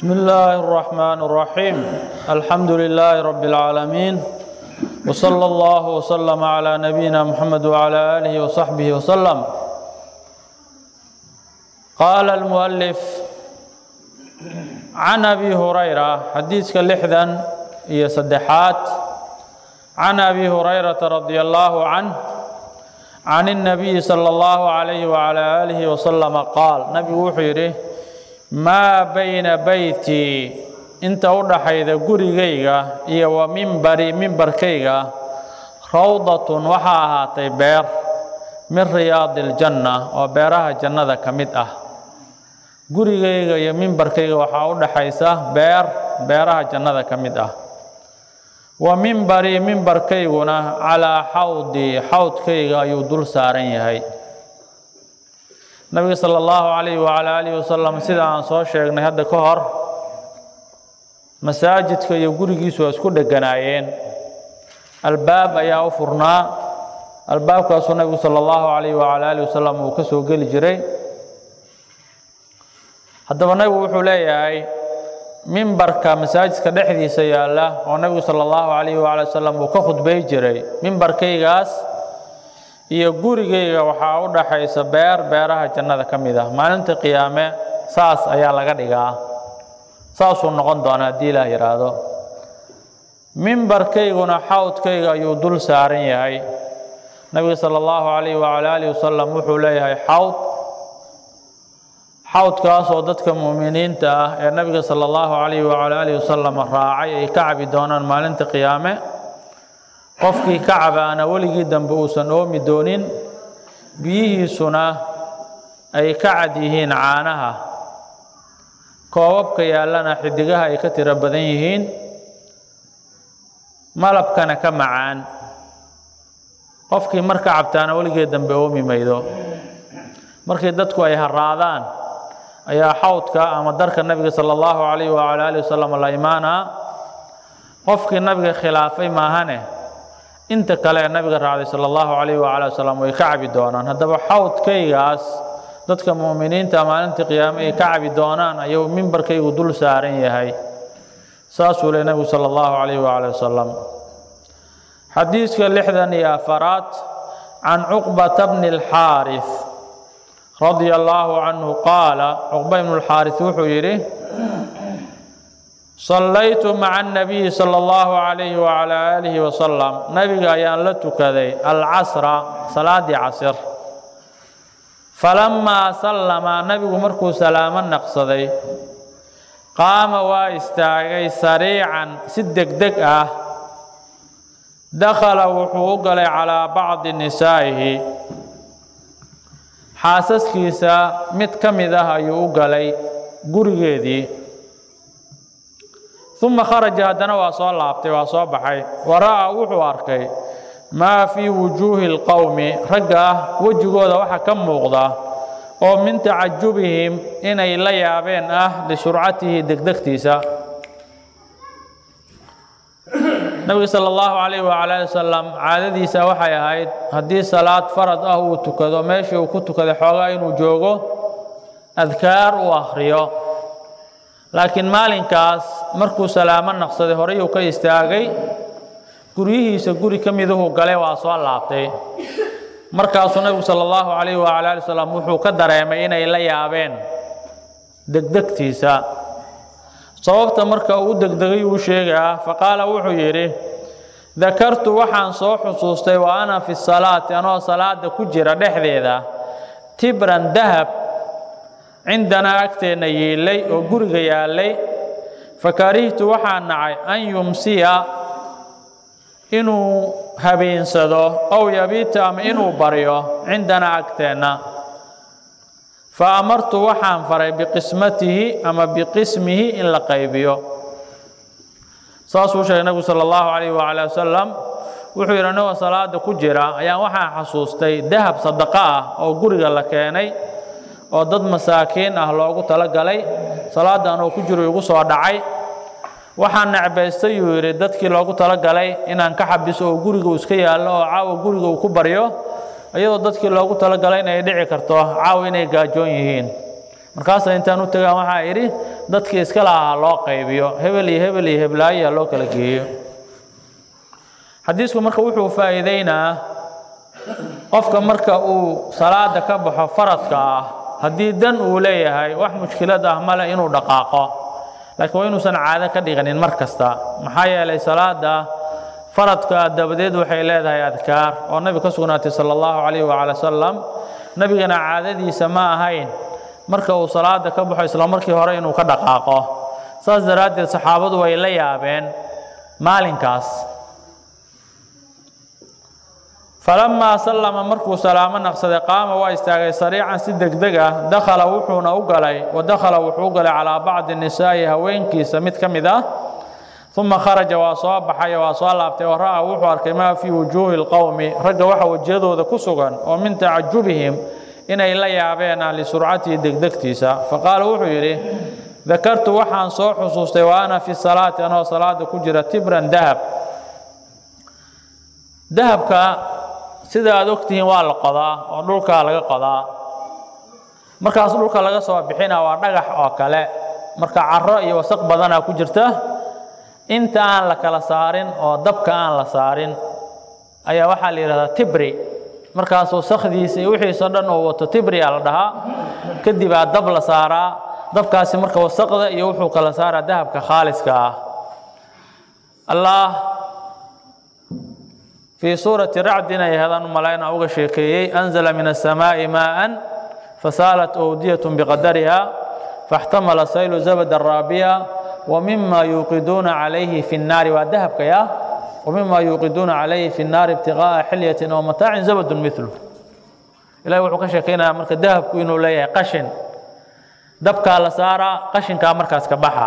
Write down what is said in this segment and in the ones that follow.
بسم الله الرحمن الرحيم الحمد لله رب العالمين وصلى الله وسلم على نبينا محمد وعلى آله وصحبه وسلم قال المؤلف عن أبي هريرة حديث لحدا هي صدحات عن أبي هريرة رضي الله عنه عن النبي صلى الله عليه وعلى آله وسلم قال نبي وحيره maa bayna beytii inta u dhaxayda gurigayga iyo wa mimbari mimbarkayga rawdatun waxaa ahaatay beer min riyaadi iljanna oo beeraha jannada ka mid ah gurigayga iyo mimbarkayga waxaa u dhaxaysa beer beeraha jannada ka mid ah wa mimbarii mimbarkayguna calaa xawdii xawdkayga ayuu dul saaran yahay nabiga sala allahu calayhi wacalaa aalihi wasalam sida aan soo sheegnay hadda ka hor masaajidka iyo gurigiisu waa isku dheganaayeen albaab ayaa u furnaa albaabkaasuu nabigu sala allahu calayhi wacalaa aalihi wasalam uu ka soo geli jiray haddaba nabigu wuxuu leeyahay mimbarka masaajidka dhexdiisa yaalla oo nabigu sala allahu calayhi wacala wasalam uu ka khudbay jiray mimbarkaygaas iyo gurigayga waxaa u dhaxaysa beer beeraha jannada ka mid ah maalinta qiyaame saas ayaa laga dhigaa saasuu noqon doona haddii ilaah yidhaahdo mimbarkayguna xawdkayga ayuu dul saaran yahay nabiga sala allahu calayhi wacala aalihi wasalam wuxuu leeyahay xawd xawdkaasoo dadka mu'miniinta ah ee nabiga sala allahu calayhi wacala aalihi wasalam raacay ay ka cabi doonaan maalinta qiyaame qofkii ka cabaana weligii dambe uusan oomi doonin biyihiisuna ay ka cad yihiin caanaha koobabka yaallana xidigaha ay ka tiro badan yihiin malabkana ka macaan qofkii marka cabtaana weligii dambe oomi maydo markii dadku ay haraadaan ayaa xawdka ama darka nabiga sala allahu calayhi wacala alihi wasalam la imaanaa qofkii nabiga khilaafay maahane inta kale ee nabiga raacday sala allahu calayhi wacala wasalam way ka cabi doonaan haddaba xawdkaygaas dadka mu'miniinta maalintii qiyaame ay ka cabi doonaan ayuu mimbarkaygu dul saaran yahay saasuu leh nabigu sala allahu calayhi wacala wasalam xadiiska lixdan iyo afaraad can cuqbata bni alxaaris radia allaahu canhu qaala cuqba ibnu alxaaris wuxuu yidhi sallaytu maca annabiyi sala allahu calayhi wacalaa aalihi wasalam nabiga ayaan la tukaday alcasra salaaddii casir falammaa sallama nabigu markuu salaamo naqsaday qaama waa istaagay sariican si degdeg ah dakhala wuxuu u galay calaa bacdi nisaa'ihi xaasaskiisa mid ka mid ah ayuu u galay gurigeedii uma kharaja haddana waa soo laabtay waa soo baxay wa ra'aa wuxuu arkay maa fii wujuuhi اlqowmi ragga ah wejigooda waxa ka muuqda oo min tacajubihim inay la yaabeen ah lisurcatihi degdegtiisa nabiga sala allahu calayh wacala ali wasalam caadadiisa waxay ahayd haddii salaad farad ah uu tukado meeshii uu ku tukaday xoogaa inuu joogo adkaar uu akhriyo laakiin maalinkaas markuu salaamo naqsaday horeyuu ka istaagay guryihiisa guri ka miduhu galay waa soo laabtay markaasuu nabigu sala allahu calayhi wacala ali wasalam wuxuu ka dareemay inay la yaabeen degdegtiisa sababta marka uu degdegay uu sheegaa faqaala wuxuu yidhi dakartu waxaan soo xusuustay wa ana fi salaati anoo salaada ku jira dhexdeeda tibran dahab cindanaa agteenna yiillay oo guriga yaallay fakarihtu waxaan nacay an yumsiya inuu habeensado ow yabiita ama inuu baryo cindanaa agteenna fa amartu waxaan faray biqismatihi ama biqismihi in la qaybiyo saasuu sheegay nabigu sala allahu calayhi wacala wasalam wuxuu yidhi anigoo salaada ku jira ayaan waxaan xasuustay dahab sadaqo ah oo guriga la keenay oo dad masaakiin ah loogu talagalay salaadda anoo ku jiro igu soo dhacay waxaan necbaystay yuu yidhi dadkii loogu talagalay inaan ka xabiso oo guriga uu iska yaallo oo caawa guriga uu ku baryo iyadoo dadkii loogu talagalay inay dhici karto caawa inay gaajoon yihiin markaasa intaan u tagaan waxaa idhi dadkii iska lahaa loo qaybiyo hebel iyo hebel iyo heblaayaa loo kala geeyo xadiisku marka wuxuu faa'iideynaa qofka marka uu salaada ka baxo faradka ah haddii dan uu leeyahay wax mushkilad ah male inuu dhaqaaqo laakiin waa inuusan caado ka dhiganin mar kasta maxaa yeelay salaada faradka dabadeed waxay leedahay adkaar oo nabi ka sugnaatay sala allahu calayhi wacala wasalam nebigana caadadiisa ma ahayn marka uu salaada ka baxo isla markii hore inuu ka dhaqaaqo saas daraaddeed saxaabadu way la yaabeen maalinkaas falamaa sallama markuu salaamo naqsaday qaama waa istaagay sariican si degdeg ah dakhala wuxuuna u galay wa dakhala wuxuu u galay calaa bacdi nisaa'i haweenkiisa mid ka mid ah uma kharaja waa soo baxay waa soo laabtay oo ra'a wuxuu arkay maa fii wujuuhi lqowmi ragga waxa wejiyadooda ku sugan oo min tacajubihim inay la yaabeen ah lisurcatihi degdegtiisa faqaala wuxuu yidhi dakartu waxaan soo xusuustay wa ana fi salaati anoo salaada ku jira tibran dahab dahabka sida aad ogtihiin waa la qodaa oo dhulkaa laga qodaa markaas dhulka laga soo bixina waa dhagax oo kale marka caro iyo wasaq badanaa ku jirta inta aan la kala saarin oo dabka aan la saarin ayaa waxaa la yidhahdaa tibri markaas wasakdiisa iyo wixiisoo dhan uu wato tibria la dhahaa kadibaa dab la saaraa dabkaasi marka wasaqda iyo wuxuu kala saaraa dahabka khaaliska ah allah fii suurati racdin ay hadaan umalayna uga sheekeeyey anzala min asamaa'i maa'an fasaalat owdiyatun biqadariha faاxtamala saylu zabada raabiya ومما يوقدون عليه في النار وذهب يا ومما يوقدون عليه في النار ابتغاء حلية أو متاع زبد مثله إلهي وحو كشكينا مركا ذهب كوينو ليه قشن دبكا لسارة قشن كا مركز كبحا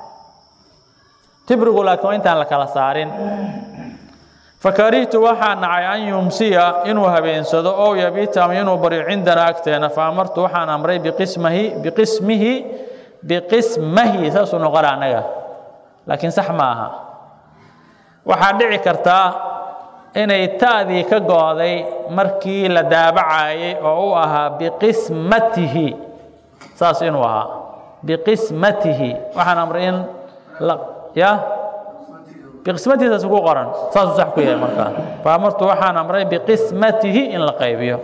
تبرغ لكم انت لك لسارين فكرهت waxaa nacay an yumsiya inuu habeensado oo yabiita ama inuu baryo cindana agteena faamartu waxaan amray biqismihi biqismihi biqismahi saasuu noqona annaga laakiin sax ma aha waxaa dhici kartaa inay ta'dii ka go'day markii la daabacayay oo u ahaa biqismatihi saas inuu ahaa biqismatihi waxaan amray in ya biqismatihi saas ku qoran saasuu sax ku yahay markaa faamartu waxaan amray biqismatihi in la qaybiyo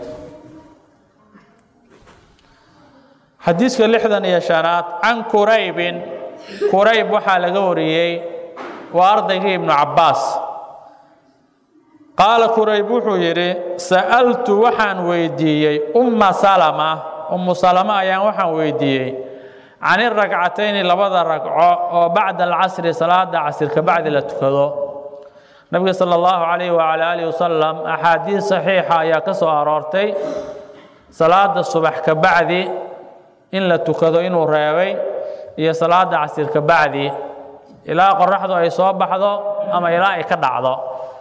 xadiiska lixdan iyo shanaad can kuraybin kurayb waxaa laga wariyey waa ardaygii ibnu cabbaas qaala kurayb wuxuu yidhi sa'altu waxaan weydiiyey umma salama ummu salama ayaan waxaan weydiiyey can iragcatayni labada ragco oo bacda alcasri salaada casir ka bacdi la tukado nabiga sala allahu calayhi wacala aalihi wasalam axaadiis saxiixa ayaa ka soo aroortay salaada subax ka bacdi in la tukado inuu reebay iyo salaada casir ka bacdi ilaa qoraxdu ay soo baxdo ama ilaa ay ka dhacdo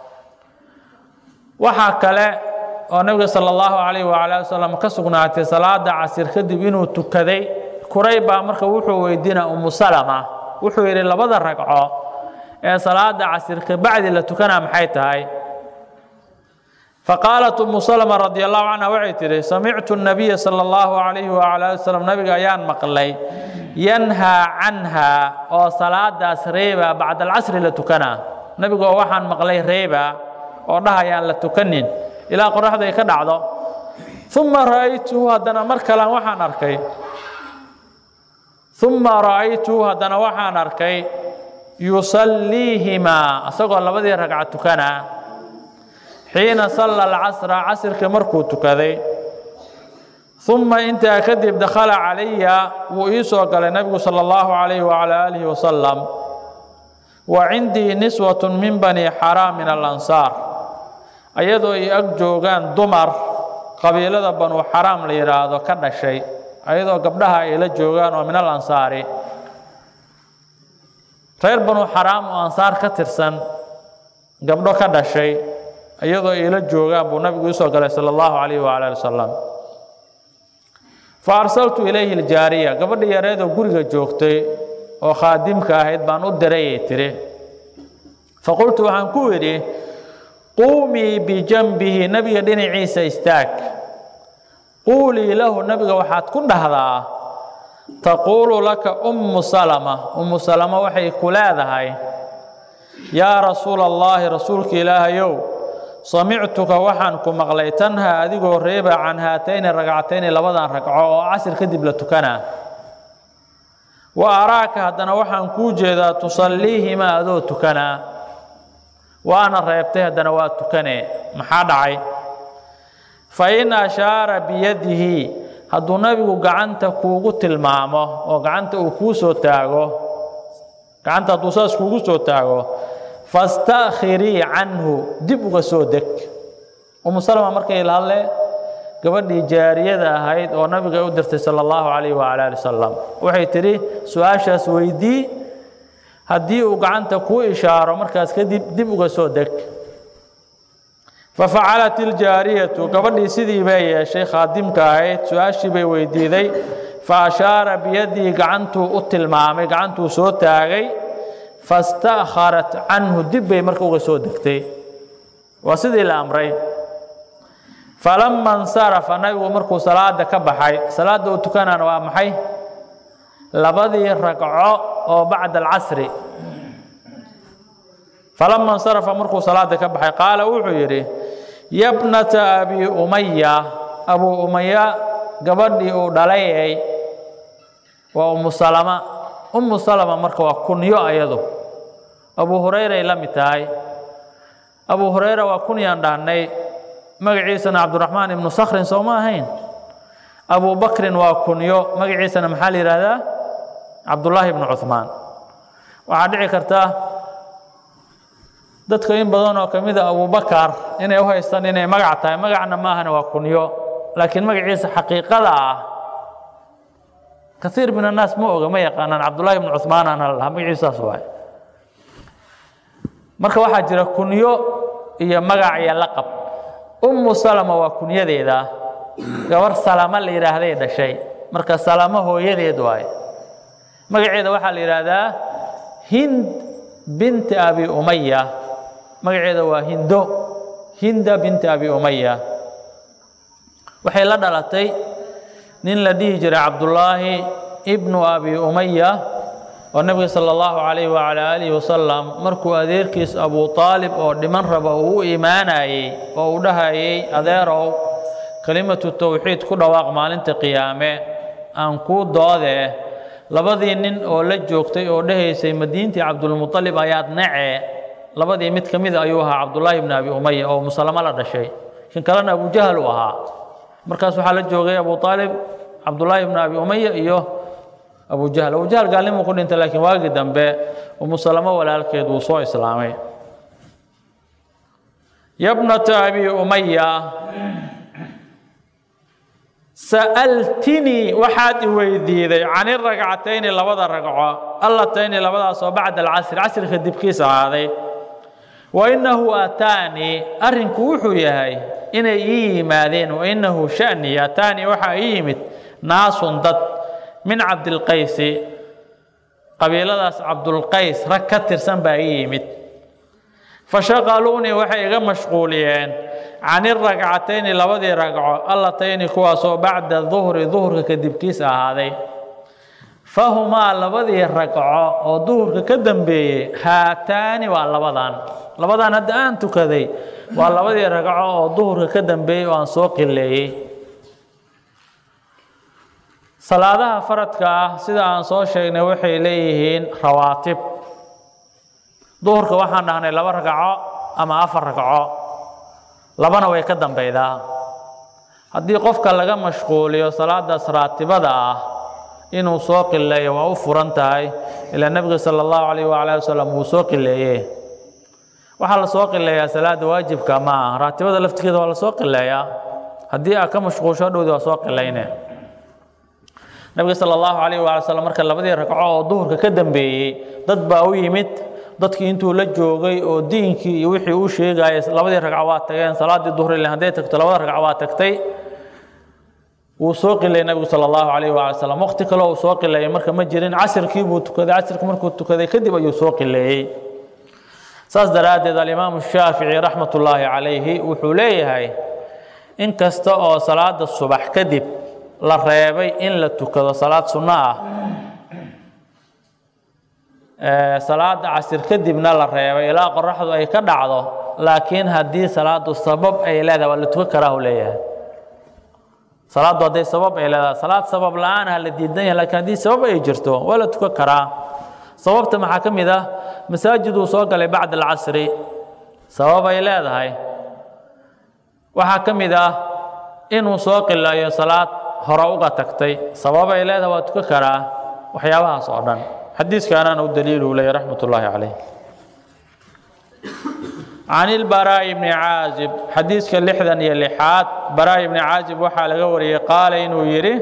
waxaa kale oo nebiga sala allahu calayhi wacala ali wasalam ka sugnaatay salaada casir kadib inuu tukaday kurayb baa marka wuxuu weydiina umu salama wuxuu yidhi labada ragco ee salaada casir ka bacdi la tukanaa maxay tahay faqaalat umu salama radi allahu canha waxay tidhi samictu nabiya sala allahu calayhi wacala ali wasalam nabiga ayaan maqlay yanhaa canha oo salaadaas reeba bacda alcasri la tukanaa nebigoo waxaan maqlay reeba oo dhahayaan la tukanin ilaa qoraxdu ay ka dhacdo uma ra'aytuhu haddana mar kalean waxaan arkay uma ra'aytuhu haddana waxaan arkay yusalliihimaa isagoo labadii ragca tukanaa xiina salla alcasra casirka markuu tukaday uma intaa kadib dakhala calaya wuu ii soo galay nabigu sala allahu calayhi wacala aalihi wasalam wa cindii niswatu min bani xaraam min alansaar ayadoo ay ag joogaan dumar qabiilada banuu xaraam la yidhaahdo ka dhashay ayadoo gabdhaha ay la joogaan oo min alansaari reer banuu xaraam oo ansaar ka tirsan gabdho ka dhashay iyadoo ay la joogaan buu nabigu ii soo galay sala allahu calayhi wacala ali wasalam fa arsaltu ilayhi aljaariya gabadha yareedoo guriga joogtay oo khaadimka ahayd baan u dirayay tiri faqultu waxaan ku idhi quumii bijanbihi nebiga dhinaciisa istaag quulii lahu nebiga waxaad ku dhahdaa taquulu laka ummu salama ummu salama waxay ku leedahay yaa rasuula allaahi rasuulka ilaahayow samictuka waxaan ku maqlay tanha adigoo reeba can haatayni ragcatayni labadan ragco oo casir kadib la tukanaa wa araaka haddana waxaan kuu jeedaa tusalliihimaa adoo tukanaa waana reebtay haddana waa tukanee maxaa dhacay fa in ashaara biyadihi hadduu nabigu gacanta kuugu tilmaamo oo gacanta uu kuu soo taago gacanta hadduu saas kuugu soo taago fastakhirii canhu dib uga soo deg umu salama markay la hadle gabadhii jaariyada ahayd oo nabiga u dirtay sala allahu calayh wacala ali wasalam waxay tidhi su-aashaas weydii haddii uu gacanta kuu ishaaro markaas kadib dib uga soo deg fafacalat iljaariyatu gabadhii sidii bay yeeshay khaadimka ahayd su-aashii bay weydiiday fa ashaara biyadii gacantuu u tilmaamay gacantuu soo taagay fastakharat canhu dib bay marka uga soo degtay waa sidii la amray falama insarafa nabigu markuu salaada ka baxay salaadda uu tukanana waa maxay labadii ragco oo bacda alcasri falama insarafa markuu salaada ka baxay qaala wuxuu yidhi yabnata abi umaya abuu umaya gabadhii uu dhalayay waa umu salama umu salama marka waa kunyo ayadu abu hurayray la mid tahay abu hurayra waa kunyaan dhahnay magaciisana cabdiraxmaan ibnu sakhrin soo ma ahayn abu bakrin waa kunyo magaciisana maxaa la yidhaahdaa cabdullaahi ibnu cuhmaan waxaa dhici karta dadka in badan oo ka mida abubakar inay u haystaan inay magac tahay magacna maahana waa kunyo laakiin magaciisa xaqiiqada ah kaiir min annaas ma oga ma yaqaanaan cabdullahi ibnu cuhmaanana la lahaa magaciisaas waay marka waxaa jira kunyo iyo magac iyo laqab ummu salama waa kunyadeeda gabar salama la yidhaahday dhashay marka salamo hooyadeed waaye magaceeda waxaa la yidhaahdaa hind binti abi umaya magaceeda waa hindo hinda binti abi umaya waxay la dhalatay nin la dhihi jiray cabdullaahi ibnu abi umaya oo nebiga sala allahu calayh wacala aalihi wasalam markuu adeerkiis abu aalib oo dhiman raba uu u imaanayey oo uu dhahayey adeerow kelimatu towxiid ku dhawaaq maalinta qiyaame aan kuu doodee labadii nin oo la joogtay oo dhahaysay madiintii cabdulmuطalib ayaad nacee labadii mid ka mida ayuu ahaa cabdullaahi ibni abi umaya oo musalamo la dhashay kan kalena abujahal uu ahaa markaas waxaa la joogay abu aalib cabdullaahi ibni abi umaya iyo abujahal abujahal gaalnimuu ku dhintay laakiin waagii dambe umusalamo walaalkeed wuu soo islaamay yabnata abi umaya sa'altinii waxaad i weydiiday can iragcatayni labada ragco allatayni labadaasoo bacda alcasri casrika dibkiis ahaaday wa innahu ataanii arrinku wuxuu yahay inay ii yimaadeen wa innahu sha'ni ataanii waxaa ii yimid naasun dad min cabdilqaysi qabiiladaas cabdulqays rag ka tirsan baa ii yimid fashaqaluunii waxay iga mashquuliyeen can iragcatayni labadii ragco allatayni kuwaasoo bacda duhri duhurka kadibkiis ahaaday fahumaa labadii ragco oo duhurka ka dambeeyey haataani waa labadan labadan hadda aan tukaday waa labadii ragco oo duhurka ka dambeeyey oo aan soo qileeyey salaadaha faradka ah sida aan soo sheegnay waxay leeyihiin rawaatib duhurka waxaan dhahnay laba ragco ama afar ragco labana way ka dambeydaa haddii qofka laga mashquuliyo salaadaas raatibada ah inuu soo qileeyo waa u furan tahay ilaa nebiga sala allahu calayh waala wasalam wuu soo qileeye waxaa la soo qileeyaa salaada waajibka ma ah raatibada laftigeeda waa la soo qileeyaa haddii aad ka mashquulsho dhowdi waa soo qilayne nebiga sala allahu calayh waala wasalam marka labadii ragco oo duhurka ka dambeeyey dad baa u yimid dadkii intuu la joogay oo diinkii iyo wixii uu sheegayay labadii ragco waa tageen salaaddii duhur ile hadday tagto labada ragco waa tagtay wuu soo qilayay nebigu sala allahu calayh waala salam waqti kale uu soo qileeyay marka ma jirin casirkii buu tukaday casirka markuu tukaday kadib ayuu soo qileeyey saas daraaddeed alimaamu shaafici raxmat ullaahi calayhi wuxuu leeyahay in kasta oo salaada subax kadib la reebay in la tukado salaad sunno ah salaada casir kadibna la reebay ilaa qoraxdu ay ka dhacdo laakiin haddii salaadu sabab ay leedahay waa la tukan karaa u leeyahay salaaddu hadday sabab ay leedahay salaad sabab la-aan ah la diidan yahay lakiin haddii sabab ay jirto waa la tukan karaa sababta maxaa ka mid ah masaajiduu soo galay bacda alcasri sabab ay leedahay waxaa ka mid ah inuu soo qilayo salaad hore uga tagtay sabab ay leedahay waa tukan karaa waxyaabahaas oo dhan xadiiskaanaana u daliilu leeyahy raxmat ullaahi calayh can ilbaraa'i bni caazib xadiiska lixdan iyo lixaad baraa'i bni caazib waxaa laga wariyey qaala inuu yidhi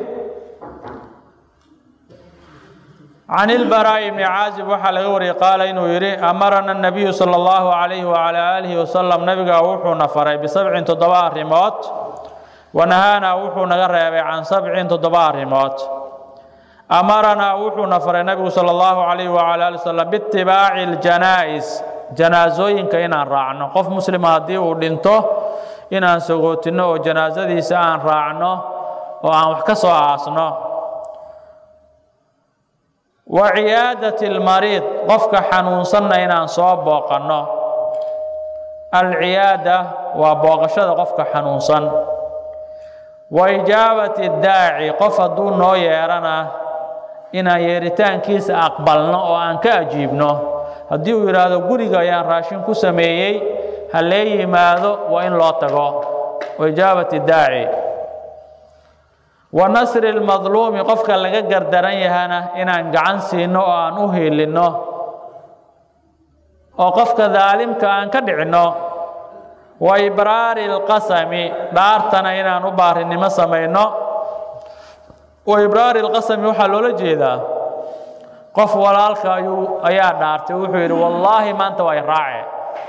can ilbaraa'i bni caazib waxaa laga wariyey qaala inuu yidhi amarana nabiyu sala allahu calayhi wacalaa aalihi wasalam nabigaa wuxuuna faray bisabcin toddoba arrimood wanahaanaa wuxuu naga reebay can sabcin toddoba arrimood amaranaa wuxuuna faray nabigu sala allahu calayhi wacala ali wasalam biitibaaci ljanaa'is janaasooyinka inaan raacno qof muslima haddii uu dhinto inaan sagootinno oo janaasadiisa aan raacno oo aan wax ka soo aasno wa ciyaadati almariid qofka xanuunsanna inaan soo booqanno alciyaada waa booqashada qofka xanuunsan wa ijaabati daaci qof hadduu noo yeerana inaan yeeritaankiisa aqbalno oo aan ka ajiibno haddii uu yidhaahdo guriga ayaan raashin ku sameeyey ha lee yimaado waa in loo tago wa ijaabati daaci wa nasri lmadluumi qofka laga gardaran yahana inaan gacan siino oo aan u hiilinno oo qofka daalimka aan ka dhicinno wa ibraari lqasami dhaartana inaan u baarinimo samayno wa ibraari lqasami waxaa loola jeedaa qof walaalka ayuu ayaa dhaartay wuxuu yidhi wallaahi maanta waa iraace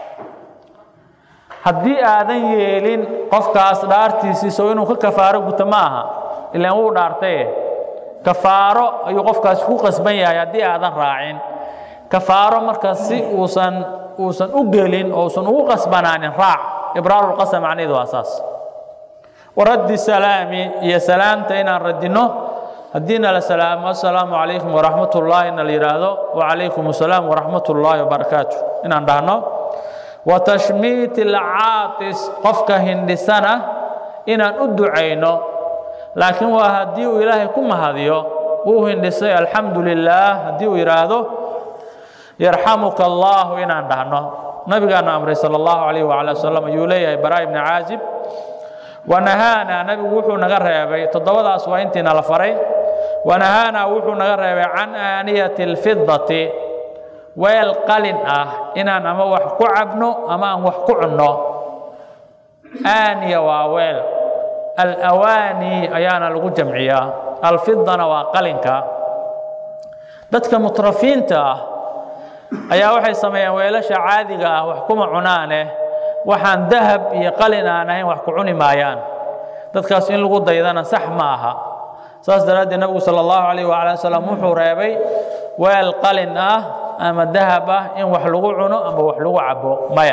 haddii aadan yeelin qofkaas dhaartiisiiso inuu ka kafaaro guto ma aha ilaan wuu dhaartaye kafaaro ayuu qofkaasi ku qasban yahay haddii aadan raacin kafaaro marka si uusan uusan u gelin oo usan ugu qasbanaanin raac ibraarulqasam macnaheedu waa saas waraddi salaami iyo salaamta inaan radinno haddiina la salaamo assalaamu calaykum waraxmat ullaahi ina la yidhaahdo wacalaykum assalaam waraxmat ullaahi wabarakaatu inaan dhahno wa tashmiiti alcaatis qofka hindhisana inaan u ducayno laakiin waa haddii uu ilaahay ku mahadiyo wuu hindhisay alxamdu lilaah haddii uu yidhaahdo yarxamuka allaahu inaan dhahno nabigaana amray sala allahu calayh wacala wasalam ayuu leeyahay baraa ibni caazib wanahaanaa nabigu wuxuu naga reebay toddobadaas waa intiina la faray wanahaanaa wuxuu naga reebay can aaniyati alfidati weel qalin ah inaan ama wax ku cabno ama aan wax ku cunno aaniya waa weel alawaani ayaana lagu jamciyaa alfidana waa qalinka dadka mutrafiinta ah ayaa waxay sameeyaan weelasha caadiga ah wax kuma cunaane waxaan dahab iyo qalin aan ahayn wax ku cuni maayaan dadkaas in lagu daydana sax ma aha saas daraaddeed nabigu sala allahu calayh waala wasalam wuxuu reebay weel qalin ah ama dahab ah in wax lagu cuno ama wax lagu cabo maya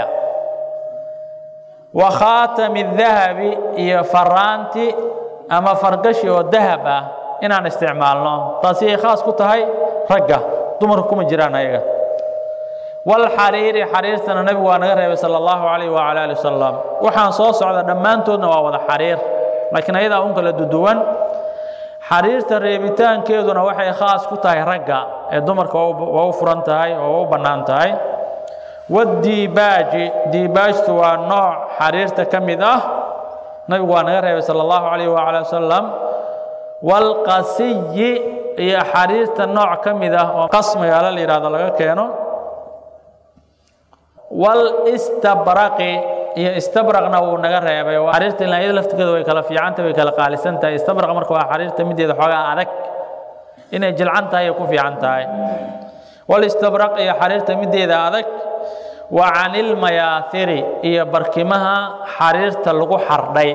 wa khaatami dahabi iyo faraanti ama fargashi oo dahab ah inaan isticmaalno taasi ay khaas ku tahay ragga dumarku kuma jiraan ayaga walxariiri xariirtana nabigu waa naga reebay sala allahu calayh wacala ali wasalam waxaan soo socda dhammaantoodna waa wada xariir laakiin ayadaa un kala duduwan xariirta reebitaankeeduna waxay khaas ku tahay ragga ee dumarka waa u furan tahay oo u bannaan tahay wadiibaaji diibaajtu waa nooc xariirta ka mid ah nabigu waa naga reebay sala allahu calayh wacala wasalam walqasiyi iyo xariirta nooc ka mid ah oo qas magaalo la yidhahdo laga keeno walistabraqi iyo istabraqna wuu naga reebay xariirta ilaa iyada laftigeeda way kala fiicanta way kala qaalisan tahay istabraq marka waa xariirta mideeda xoogaa adag inay jilcan tahay ay ku fiican tahay walistabraq iyo xariirta mideeda adag wa canilmayaahiri iyo barkimaha xariirta lagu xardhay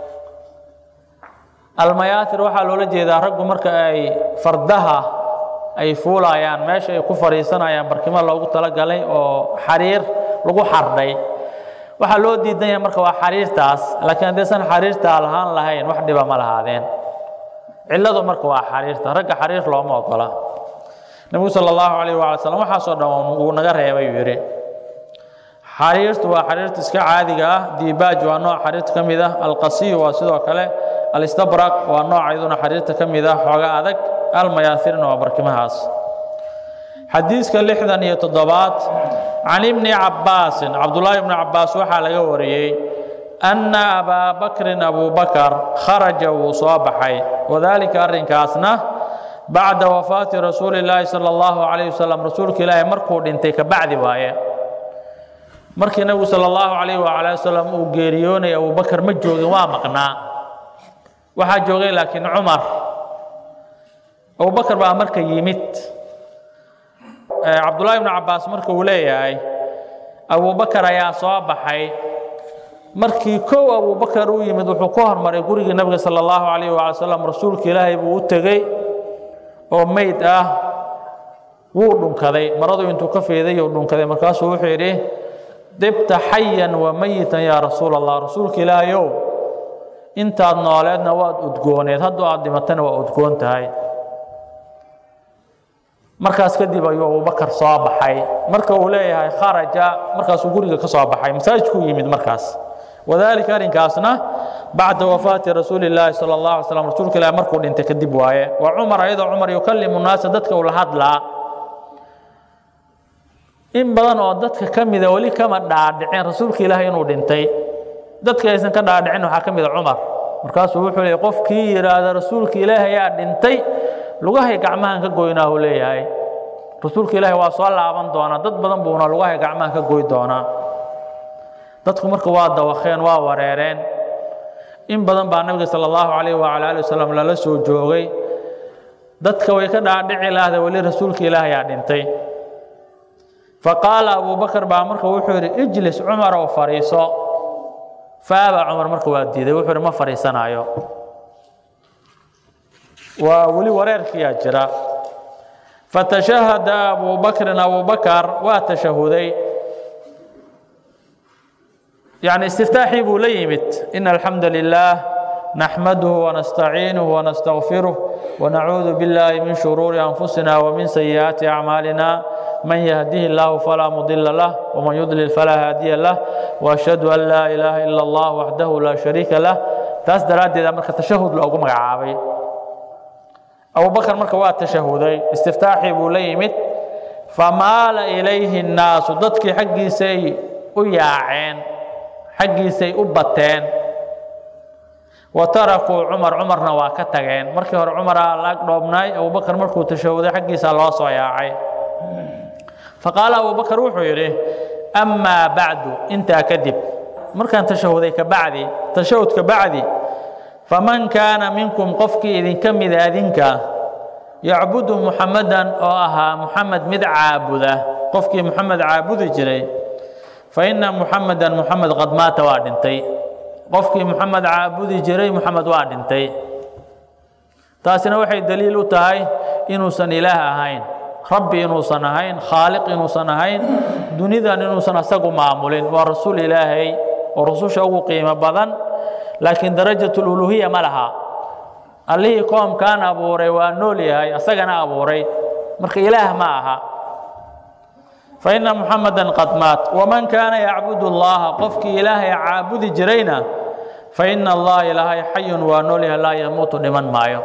almayaahir waxaa loola jeedaa raggu marka ay fardaha ay fuulayaan meesha ay ku fadhiisanayaan barkimo loogu talagalay oo xariir lagu xardhay waxaa loo diidan yahay marka waa xariirtaas laakiin haddaysan xariirtaa lahaan lahayn wax dhiba ma lahaadeen cilladu marka waa xariirta ragga xariir looma ogola nebigu sala allahu calayh waala slam waxaasoo dhan wuu naga reebay uu yidhi xariirtu waa xariirta iska caadiga ah diibaaj waa nooc xariirta ka mid ah alqasiyu waa sidoo kale alistabraq waa nooc iyaduna xariirta ka mid ah xooga adag almayaahirna waa barkimahaas xadiiska lixdan iyo toddobaad can ibni cabbaasin cabdullaahi ibni cabbaas waxaa laga wariyey anna abaa bakrin abubakar kharaja wuu soo baxay wadaalika arrinkaasna bacda wafaati rasuuli illaahi sala allahu calayh wasalam rasuulka ilaahi markuu dhintay ka bacdi waaye markii nebigu sala allahu calayh waala wasalam uu geeriyoonay abubakar ma joogin waa maqnaa waxaa joogay laakiin cumar abubakar baa marka yimid cabdullaahi ibnu cabbaas marka uu leeyahay abubakar ayaa soo baxay markii kow abubakar uu yimid wuxuu ku hormaray gurigii nebiga sala allahu calayh waala salam rasuulka ilaahay buu u tegey oo meyd ah wuu dhunkaday maradu intuu ka fiiday uu dhunkaday markaasuu wuxuu yidhi dibta xayan wa mayitan yaa rasuul allah rasuulka ilaahayow intaad nooleedna waad udgooneed hadduu aad dhimatana waa udgoon tahay markaas kadib ayuu abubakar soo baxay marka uu leeyahay kharaja markaasuu guriga ka soo baxay masaajidkuu yimid markaas wadaalika arrinkaasna bacda wafaati rasuuli illaahi sala allah alay slam rasuulka ilahi markuu dhintay kadib waaye wa cumar ayadoo cumar yukallimu naasa dadka ula hadlaa in badan oo dadka ka mida weli kama dhaadhicin rasuulka ilaahay inuu dhintay dadka aysan ka dhaadhicin waxaa ka mida cumar markaasuu wuxuu leeyay qofkii yidhaahda rasuulka ilaahay ayaa dhintay lugahay gacmahan ka goynaa uu leeyahay rasuulka ilaahay waa soo laaban doonaa dad badan buuna lugahay gacmahan ka goy doonaa dadku marka waa dawakeen waa wareereen in badan baa nabiga sala allahu calayh wacala ali wasalam lala soo joogay dadka way ka dhaadhici lahda weli rasuulka ilaahay aa dhintay faqaala abubakar baa marka wuxuu yidhi ijlis cumarow fadhiiso faaba cumar marka waa diiday wuxuu yidhi ma fadhiisanaayo waa weli wareerkiyaa jira fatashahada abubakrin abubakar waa tashahuday يعني استفتاحي بو ليمت إن الحمد لله نحمده ونستعينه ونستغفره ونعوذ بالله من شرور أنفسنا ومن سيئات أعمالنا من يهده الله فلا مضل له ومن يضلل فلا هادي له وأشهد أن لا إله إلا الله وحده لا شريك له تاس دراد إذا مركة تشهد لو قم عابي أبو بكر مركة وات تشهدي استفتاحي بو ليمت فمال إليه الناس ضدك حقي سي وياعين xaggiisay u bateen wa tarakuu cumar cumarna waa ka tageen markii hore cumaraa laag dhoobnaay abubakar markuu tashahuday xaggiisaa loo soo yaacay faqaala abubakar wuxuu yidhi amaa bacdu intaa kadib markaan tashahuday ka bacdi tashahud ka bacdi faman kaana minkum qofkii idinka mida adinka yacbudu muxamadan oo ahaa muxamed mid caabuda qofkii muxamed caabudi jiray faina muxameda muxamed qad maata waa dhintay qofkii muxamed caabudi jiray muxamed waa dhintay taasina waxay daliil u tahay inuusan ilaah ahayn rabbi inuusan ahayn khaaliq inuusan ahayn dunidan inuusan asagu maamulin waa rasuul ilaahay oo rususha ugu qiimo badan laakiin darajat luluhiya ma laha allihii koomkan abuuray waa nool yahay asagana abuuray marka ilaah ma aha فإن محمدا قد مات ومن كان يعبد الله قفك إلهي عابد جرينا فإن الله إلهي حي ونوله لا يموت لمن مايو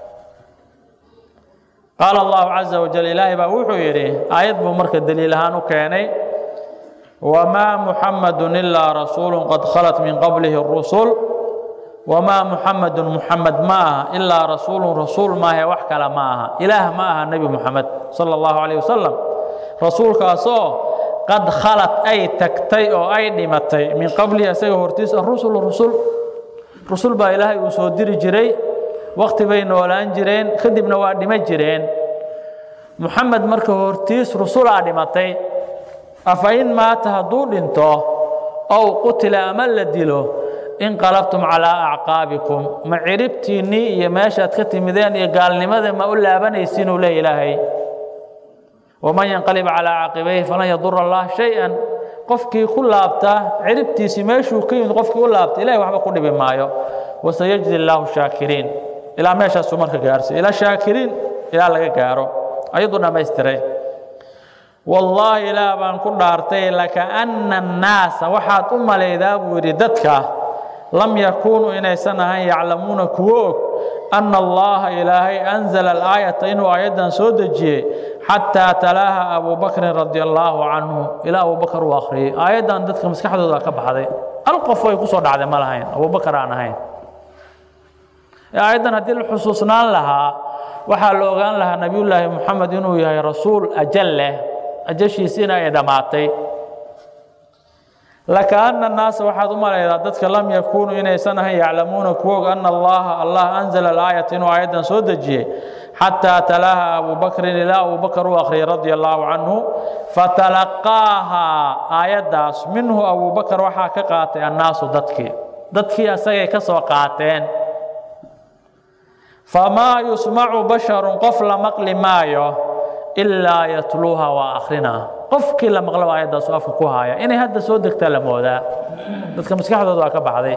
قال الله عز وجل إلهي بأوحو يري آيات بمرك الدليل هانو كيني وما محمد إلا رسول قد خلت من قبله الرسل وما محمد محمد ما إلا رسول رسول ما هي وحكى معها إله معها النبي محمد صلى الله عليه وسلم rasuulkaasoo qad khalad ay tagtay oo ay dhimatay min qablihi isaga hortiisa rusul rusul rusul baa ilaahay uu soo diri jiray wakti bay noolaan jireen kadibna waa dhima jireen muxamed marka hortiis rusulaa dhimatay afa in maata hadduu dhinto ow qutila ama la dilo inqalabtum calaa acqaabikum ma ciribtiinnii iyo meeshaad ka timideen iyo gaalnimada ma u laabanaysiin uu leeya ilaahay waman yanqalib calaa caqibayhi falan yadura allah shay-an qofkii ku laabtaa ciribtiisii meeshuu ka yimid qofkii u laabta ilahay waxba ku dhibi maayo wasayajdi allaahu shaakiriin ilaa meeshaasuu marka gaarsiy ilaa shaakiriin ilaa laga gaaro ayaduu dhammaystiray wallaahi ilaah baan ku dhaartay lakaana annaasa waxaad u malaydaa buu yidhi dadka lam yakuunuu inaysan ahayn yaclamuuna kuwo og anna allaha ilaahay anzala alaayata inuu aayaddan soo dejiyey xataa talaaha abuu bakrin radia allaahu canhu ilaa abuu bakar uu akhriyey aayaddan dadka maskaxdooda ka baxday hal qof ay ku soo dhacday ma lahayn abubakar aan ahayn aayaddan haddii la xusuusnaan lahaa waxaa la ogaan lahaa nebiyullaahi moxamed inuu yahay rasuul ajal leh ajashiisiina ay dhammaatay lakaana annaasa waxaad u malaydaa dadka lam yakuunuu inaysan ahayn yaclamuuna kuwa og anna allaha allah anzala alaayata inuu aayaddan soo dejiyey xataa talaaha abuu bakrin ilaa abuu bakar uu akhriyay radia allaahu canhu fatalaqaahaa aayaddaas minhu abuu bakar waxaa ka qaatay annaasu dadkii dadkii asagay ka soo qaateen famaa yusmacu basharun qof la maqli maayo ilaa yatluuha waa akrinaa qofkii la maqlaba aayaddaasu afka ku haaya inay hadda soo degtaa la moodaa dadka maskaxdooda waa ka baxday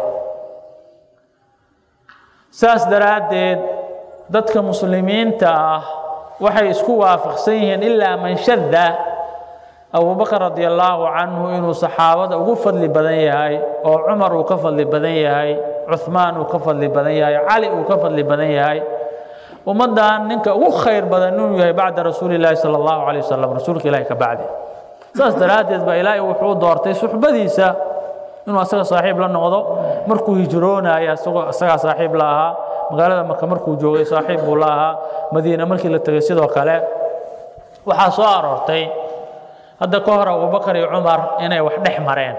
saas daraaddeed dadka muslimiinta ah waxay isku waafaqsan yihiin ilaa man shadda abubakar radi allaahu canhu inuu saxaabada ugu fadli badan yahay oo cumar uu ka fadli badan yahay cuhmaan uu ka fadli badan yahay cali uu ka fadli badan yahay ummaddan ninka ugu khayr badan inuu yahay bacda rasuuli llaahi sala allahu calay wasalam rasuulka ilahi ka bacdi saas daraaddeed baa ilaahay wuxuu doortay suxbadiisa inuu asaga saaxiib la noqdo markuu hijroonaya isagoo isagaa saaxiib la ahaa magaalada maka markuu joogay saaxiib buu la ahaa madiine markii la tegay sidoo kale waxaa soo aroortay hadda ka hor abubakar iyo cumar inay wax dhex mareen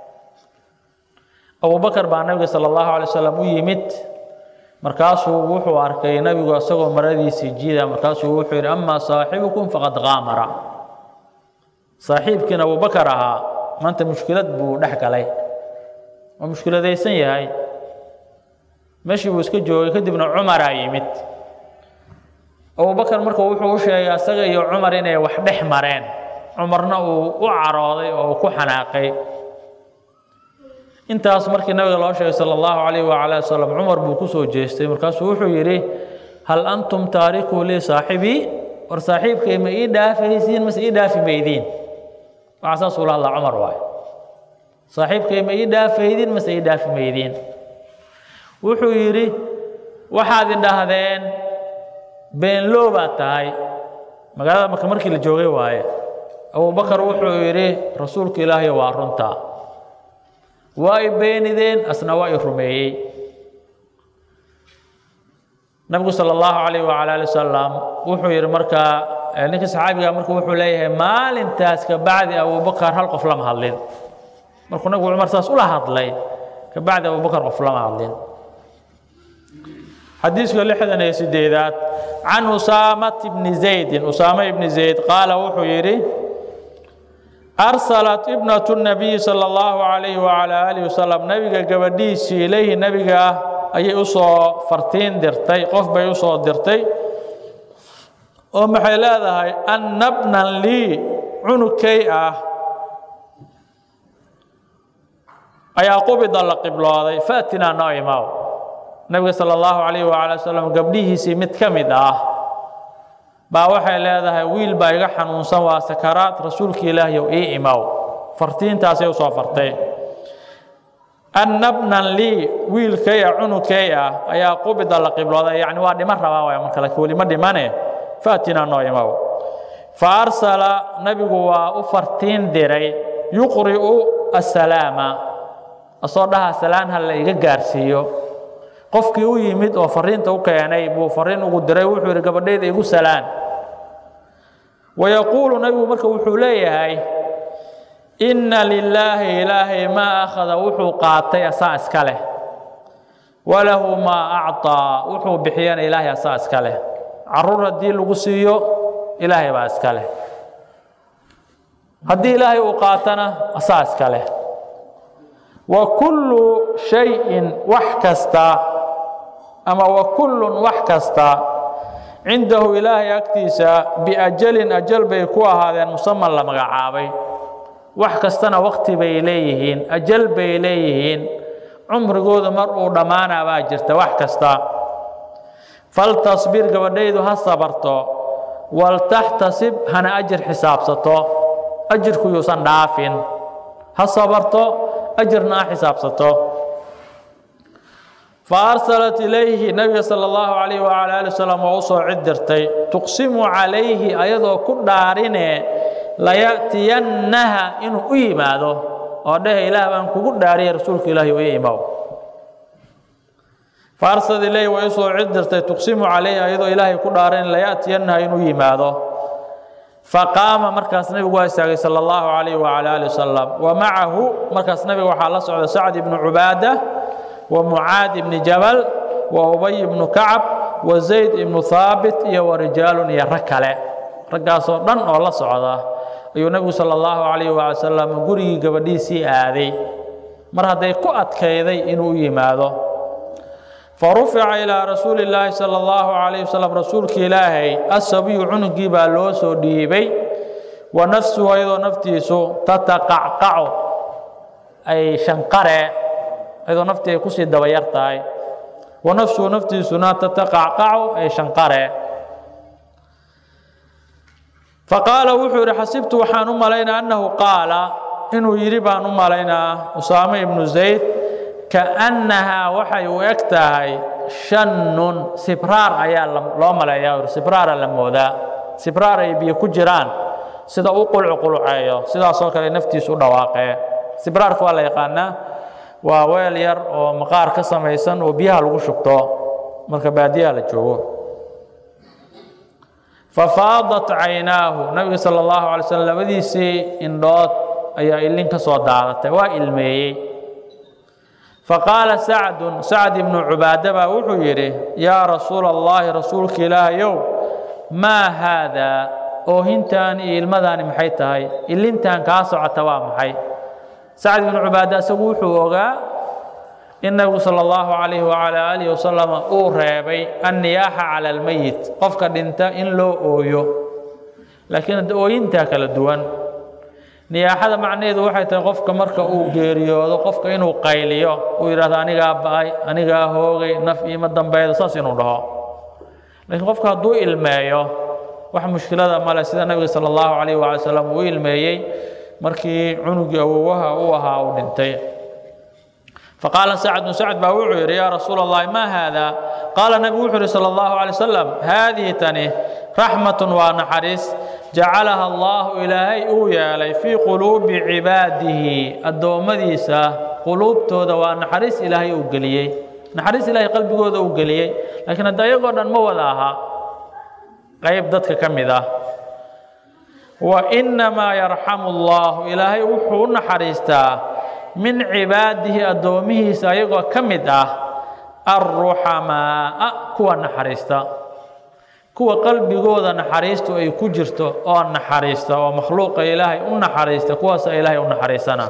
abubakar baa nabiga sala allahu alay wasalam u yimid markaasuu wuxuu arkay nebigu isagoo maradiisii jiida markaasuu wuxuu yidhi amaa saaxibukum faqad qaamara saaxiibkiin abubakar ahaa maanta mushkilad buu dhex galay waa mushkiladaysan yahay meeshii buu iska joogay kadibna cumaraa yimid abubakar marka wuxuu u sheegay asaga iyo cumar inay wax dhex mareen cumarna uu u carooday oo uu ku xanaaqay intaas markii nabiga loo sheegay sala allahu calayh wacala wasalam cumar buu ku soo jeestay markaasuu wuxuu yidhi hal antum taarikuu lii saaxibii war saaxiibkay ma ii dhaafaysiin mase ii dhaafi maydiin waxaa saasuu la hadlaa cumar waayo saaxiibkay ma ii dhaafaydin mase ii dhaafi maydiin wuxuu yidhi waxaad idhahdeen beenloo baad tahay magaalada marka markii la joogay waaye abubakar wuxuu yidhi rasuulka ilaahay waa runta waa i beenideen asna waa i rumeeyey nabigu sala allahu calayh wacala ali wasalam wuxuu yidhi markaa ninka saxaabiga marka wuxuu leeyahay maalintaas ka bacdi abubakar hal qof lama hadlin markuu nabigu cumar saas ula hadlay ka bacdi abubakar qof lama hadlin xadiiska lixdan iyo sideedaad can usaamat bni zaydin usaame ibni zayd qaala wuxuu yidhi arsalat ibnatu nabiyi sala allahu calayhi wacala aalihi wasalam nebiga gabadhiisii ilayhi nebiga ah ayay u soo fartiin dirtay qof bay u soo dirtay oo maxay leedahay anna bnan lii cunugkay ah ayaa qubida la qiblooday faatinaa noo imaw nebiga sala allahu calayhi wacala wasalam gabdhihiisii mid ka mid ah baa waxay leedahay wiil baa iga xanuunsan waa sakaraad rasuulka ilaahyow ii imaw fartiintaasay u soo fartay anna bnan lii wiilkay ah cunugkay ah ayaa qubida la qiblooday yacni waa dhiman rabaa waay marka laakiin weli ma dhimane faatinaa noo imaw fa arsala nebigu waa u fartiin diray yuqri'u assalaama asoo dhaha salaan ha la iga gaarsiiyo qofkii u yimid oo fariinta u keenay buu fariin ugu diray wuxuu yidhi gabadhayda igu salaan wayaquulu nebigu marka wuxuu leeyahay inna lilaahi ilaahay maa akhada wuxuu qaatay asaa iska leh walahu maa acطaa wuxuu bixiyana ilaahay asaa iska leh caruur haddii lagu siiyo ilaahay baa iska leh haddii ilaahay uu qaatana asaa iska leh wa kullu shayin wax kasta ama wa kullun wax kasta cindahu ilaahay agtiisa biajalin ajal bay ku ahaadeen musaman la magacaabay wax kastana wakti bay leeyihiin ajal bay leeyihiin cumrigooda mar uu dhammaanaa baa jirta wax kasta faltasbir gabadhaydu ha sabarto waltaxtasib hana ajir xisaabsato ajirku yuusan dhaafin ha sabarto ajirna ha xisaabsato faarsalat ilayhi nabiga sala allahu calayh wacala ali wasalam oo u soo cid dirtay tuqsimu calayhi ayadoo ku dhaarine laya'tiyannaha inuu u yimaado oo dheh ilaah baan kugu dhaariyay rasuulka ilaahi u imaw faarsad ilayhi way usoo cid dirtay tuqsimu calayhi ayadoo ilaahay ku dhaaran laya'tiyannaha inuu yimaado faqaama markaas nabigu waa istaagay sala allahu calayh wacala ali wasalam wa macahu markaas nabiga waxaa la socda sacd ibnu cubaada wa mucaad ibni jabal wa ubay ibnu kacab wa zayd ibnu haabit iyo wa rijaalun iyo rag kale raggaasoo dhan oo la socda ayuu nebigu sala allahu calayh waala wasalam gurigii gabadhiisii aaday mar hadday ku adkayday inuu u yimaado farufica ilaa rasuuli illaahi sala allahu calayh wasalam rasuulka ilaahay asabiyu cunugii baa loo soo dhiibay wa nafsuhu ayadoo naftiisu tataqacqacu ay shanqare ayadoo naftii ay kusii dabayar tahay wa nafsuhu naftiisuna tataqacqacu ay shanqare faqaala wuxuu yidhi xasibtu waxaan u malaynaa annahu qaala inuu yidhi baan u malaynaa usaame ibnu zayd kaannahaa waxay u eg tahay shannun sibraar ayaa loo maleeyaa sibraara la moodaa sibraar ay biyo ku jiraan sida u qulcuquluceeyo sidaasoo kale naftiisu u dhawaaqee sibraarka waa la yaqaanaa waa weel yar oo maqaar ka samaysan oo biyaha lagu shubto marka baadiyaha la joogo fafaadat caynaahu nabiga sala allahu alay slm labadiisii indhood ayaa ilin ka soo daadatay waa ilmeeyey faqaala sacdun sacd ibnu cubaada baa wuxuu yidhi yaa rasuula allahi rasuulka ilaahayow maa haadaa oohintaan iyo ilmadaani maxay tahay ilintan kaa socota waa maxay sacd ibnu cubaada isagu wuxuu ogaa in nabigu sala allahu calayhi wacala aalihi wasalam uu reebay anniyaaxa cala almeyit qofka dhinta in loo ooyo laakiin ooyintaa kala duwan niyaaxada macnaheedu waxay tahay qofka marka uu geeriyoodo qofka inuu qayliyo uu yidhahdo anigaa ba'ay anigaa hoogay naf iima dambeedo saas inuu dhaho laakiin qofka hadduu ilmeeyo wax mushkilada male sida nabiga sala allahu calayh waala salam uu ilmeeyey markii cunugii awowaha uu ahaa uu dhintay faqaala sacdun sacd baa wuxuu yidhi yaa rasuula allahi maa haada qaala nabigu wuxuu yidhi sala allahu calay wasalam haadihi tani raxmatun waa naxariis jacalaha allaahu ilaahay uu yeelay fii quluubi cibaadihi addoommadiisa quluubtooda waa naxariis ilaahay uu geliyey naxariis ilaahay qalbigooda uu geliyey laakiin hadda ayagoo dhan ma wada aha qayb dadka ka mid ah wa innamaa yarxamu allaahu ilaahay wuxuu u naxariistaa min cibaadihi addoomihiisa ayagoo ka mid ah arruxamaa'a kuwa naxariista kuwa qalbigooda naxariistu ay ku jirto oo naxariista oo makhluuqa ilaahay u naxariista kuwaasa ilaahay u naxariisana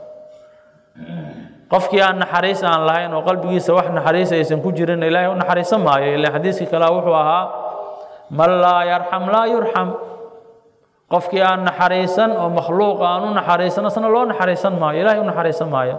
qofkii aan naxariis aan lahayn oo qalbigiisa wax naxariis aysan ku jirin ilaahay u naxariisan maayo ila xadiiskii kale wuxuu ahaa man laa yarxam laa yurxam qofkii aan naxariisan oo makhluuqa aan u naxariisan asna loo naxariisan maayo ilaahay u naxariisan maayo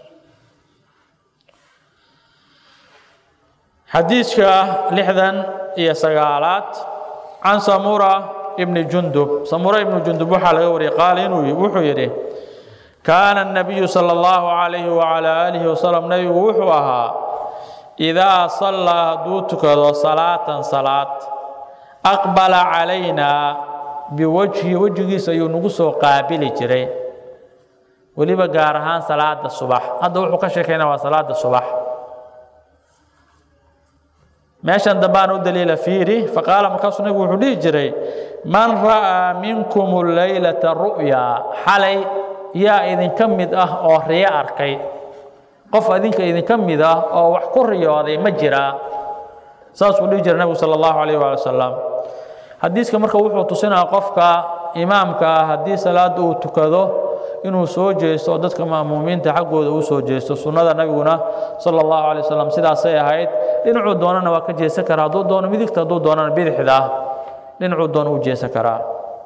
xadiidka lixdan iyo sagaalaad can samura ibni jundub samura ibni jundub waxaa laga wariyay qaala inuu wuxuu yidhi kaana الnabiyu salى اllahu calayhi wacalى aalihi wasalam nebigu wuxuu ahaa idaa sallaa hadduu tukado salaatan salaad aqbala calaynaa biwajhi wejigiisa ayuu nagu soo qaabili jiray weliba gaar ahaan salaada subax hadda wuxuu ka sheekaynaa waa salaada subax meeshan dambaan u daliila fiiri faqaala markaasuu nabigu wuxuu dhihi jiray man ra'aa minkum laylata ru'ya xalay yaa idinka mid ah oo riyo arkay qof idinka idinka mid ah oo wax ku riyooday ma jiraa saasuu dhihi jiray nabigu sala allahu calayh waali wasalam xadiiska marka wuxuu tusinaya qofka imaamka ah haddii salaada uu tukado inuu soo jeesto oo dadka ma'muumiinta xaggooda uu soo jeesto sunnada nabiguna sala allahu calay wasalam sidaasay ahayd dhinacuu doonana waa ka jeesan karaa hadduu doono midigta hadduu doonana bidixda dhinacuu doono uu jeesan karaa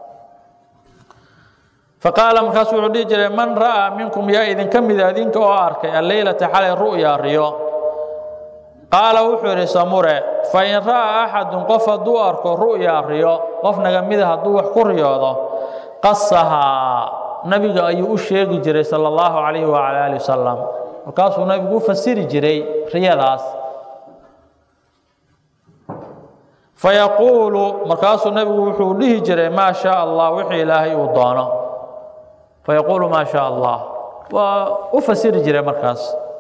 faqaala markaasuu wuxuu dhihi jiray man ra'aa minkum yaa idinka mida idinka oo arkay alleylata xalay ru'ya riyo qaala wuxuu yidhi samure fain ra'aa axadun qof hadduu arko ru'ya riyo qof naga mida hadduu wax ku riyoodo qasahaa nabiga ayuu u sheegi jiray sala allahu calayhi wacala aali wasalam markaasuu nabigu u fasiri jiray riyadaas fayaquulu markaasuu nabigu wuxuu dhihi jiray maa shaa allah wixii ilaahay uu doono fayaquulu maa shaa allah waa u fasiri jiray markaas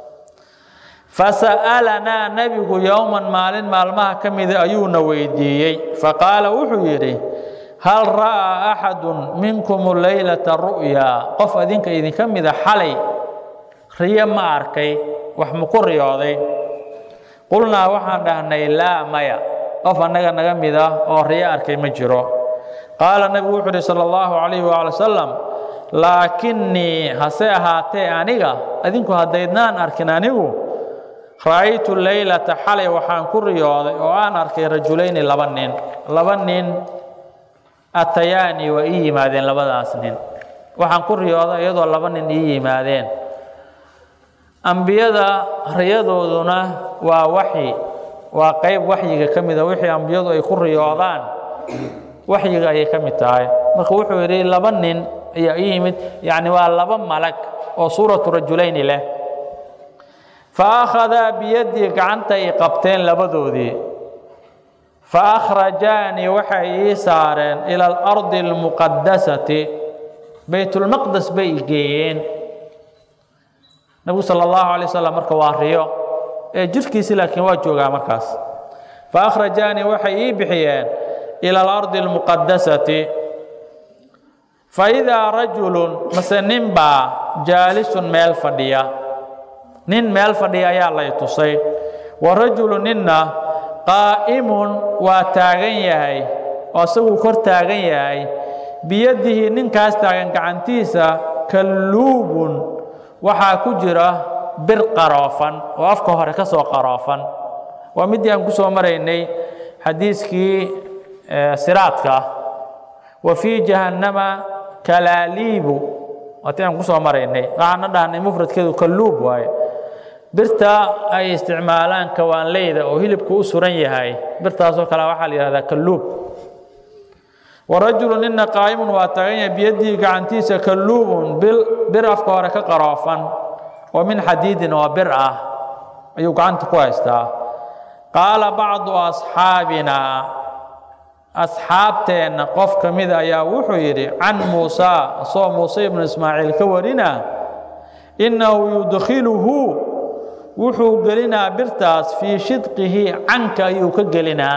fasa'alanaa nebigu yowman maalin maalmaha ka mida ayuuna weydiiyey faqaala wuxuu yidhi hal ra'aa axadun minkum leylata ru'yaa qof adinka idinka mida xalay riyo ma arkay wax maku riyooday qulnaa waxaan dhahnay laa maya qof annaga naga mid ah oo riyo arkay ma jiro qaala nebigu wuxuu uhi sala allahu calayhi waala wasalam laakinnii hase ahaatee aniga adinku haddaydnaan arkin anigu ra'aytu leylata xalay waxaan ku riyooday oo aan arkay rajulayni laba nin laba nin atayaanii waa ii yimaadeen labadaas nin waxaan ku riyooday iyadoo laba nin ii yimaadeen ambiyada riyadooduna waa waxyi waa qayb waxyiga ka mida wixii ambiyadu ay ku riyoodaan waxyiga ayay ka mid tahay marka wuxuu yidhi laba nin ayaa ii yimid yacni waa laba malag oo suuratu rajulayni leh fa akhadaa biyaddii gacanta i qabteen labadoodii fa akhrajaanii waxay ii saareen ila alardi almuqadasati baytulmaqdes bay i geeyeen nebigu sala allahu alay wasalam marka waa riyo ee jirhkiisi laakiin waa joogaa markaas fa akhrajaanii waxay ii bixiyeen ila alardi almuqadasati fa idaa rajulun mase nin baa jaalisun meel fadhiya nin meel fadhiya ayaa lay tusay wa rajulu ninna qaa'imun waa taagan yahay oo isaguu kor taagan yahay biyadihi ninkaas taagan gacantiisa kalluubun waxaa ku jira bir qaroofan oo afka hore ka soo qaroofan waa middii aan ku soo maraynay xadiiskii siraadka wa fii jahannama kalaaliibu waatii aan ku soo maraynay waxaana dhahnay mufradkeedu kalluub waaye birta ay isticmaalaan kawaanleyda oo hilibku u suran yahay birtaasoo kale waxaa la yihahdaa kalluub warajulu nina qaa'imun waa taagan yahay biyadihi gacantiisa kalluubun bir afka hore ka qaroofan oo min xadiidin oo bir ah ayuu gacanta ku haystaa qaala bacdu asxaabinaa asxaabteenna qof ka mida ayaa wuxuu yidhi can muusa asoo muuse ibnu ismaaciil ka warina innahu yudkhiluhu wuxuu gelinaa birtaas fii shidqihi canka ayuu ka gelinaa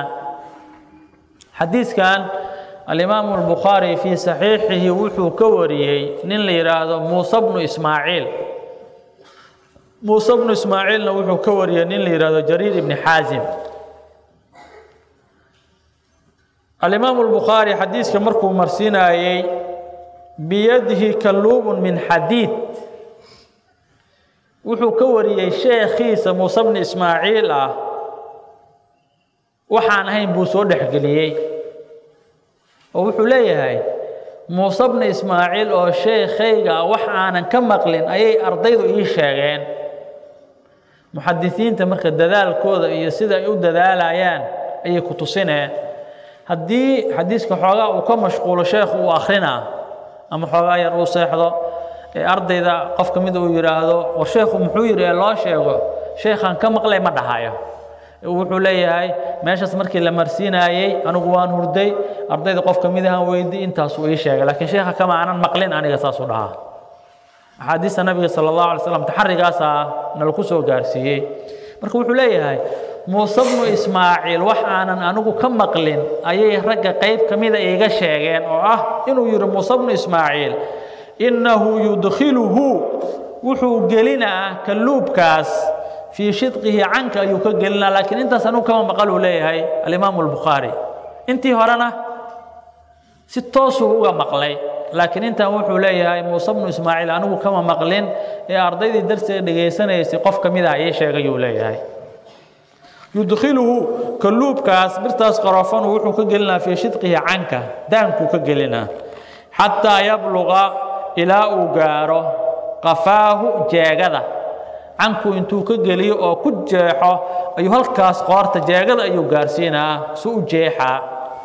xadiiskan alimaamu albukhaari fii saxiixihi wuxuu ka wariyey nin la yidhaahdo muuse bnu ismaaciil muuse bnu ismaaciilna wuxuu ka wariyey nin la yidhaahdo jariir ibni xaasim alimaamu albukhaari xadiiska markuu marsiinaayey biyadihi kalluubun min xadiid wuxuu ka wariyey sheekhiisa muuse bni ismaaciil ah waxaan ahayn buu soo dhexgeliyey oo wuxuu leeyahay muuse bni ismaaciil oo sheekhayga ah wax aanan ka maqlin ayay ardaydu ii sheegeen muxadisiinta marka dadaalkooda iyo sida ay u dadaalayaan ayay ku tusineen haddii xadiiska xoogaa uu ka mashquulo sheekhu uu akrinaa ama xoogaa yar uu seexdo ee ardayda qof ka mida uu yidhaahdo war sheekhu muxuu yidhi ee loo sheego sheekhaan ka maqlay ma dhahayo wuxuu leeyahay meeshaas markii la marsiinaayey anigu waan hurday ardayda qof ka mid ahaan weydi intaasuu ii sheegay laakiin sheekha kama aanan maqlin aniga saasuu dhahaa axaadiista nabiga sala allahu alay slam taxarigaasaa nalaku soo gaarsiiyey marka wuxuu leeyahay muuse bnu ismaaciil wax aanan anigu ka maqlin ayay ragga qayb ka mida iiga sheegeen oo ah inuu yidhi muuse bnu ismaaciil innahu yudkhiluhu wuxuu gelinaa kalluubkaas fii shidqihi canka ayuu ka gelinaa laakiin intaas anigu kama maqal uu leeyahay alimaamu albukhaari intii horena si toosuu uga maqlay laakiin intan wuxuu leeyahay muuse bnu ismaaciil anigu kama maqlin ee ardaydii darsiga dhegaysanaysay qof ka mid ah ii sheegayuu leeyahay yudkhiluhu kalluubkaas birtaas qarofanu wuxuu ka gelinaa fii shidqihi canka daankuu ka gelinaa xataa yabluqa ilaa uu gaaro qafaahu jeegada canku intuu ka geliyo oo ku jeexo ayuu halkaas qoorta jeegada ayuu gaarsiinaa si u jeexaa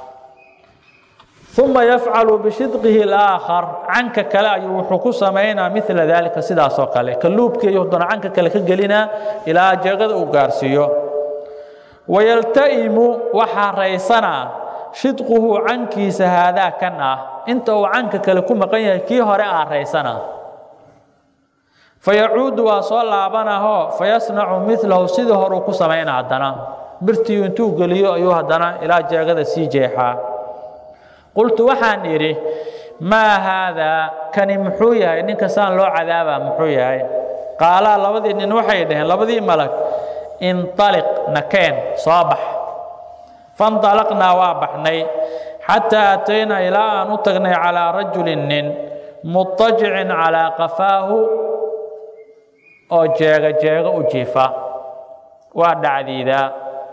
uma yafcalu bishidqihi alaakhar canka kale ayuu wuxuu ku samaynaa mila daalika sidaasoo kale kaluubkii ayuu haddana canka kale ka gelinaa ilaa jeegada uu gaarsiiyo wayalta'imu waxaa raysanaa shidquhu cankiisa haadaa kan ah inta uu canka kale ku maqan yahay kii hore aa raysana fayacuudu waa soo laabanahoo fayasnacu milahu sidii horuu ku samayna haddana birtiyu intuu geliyo ayuu haddana ilaa jeegada sii jeexaa qultu waxaan idhi maa haadaa kani muxuu yahay ninka saan loo cadaabaa muxuu yahay qaalaa labadii nin waxay dhaheen labadii malag inطaliq nakeen soo bax faاnطalaqnaa waa baxnay xataa ataynaa ilaa aan u tagnay calىa rajulin nin muطajicin calىa qafaahu oo jeega jeego u jiifa waa dhacdiidaa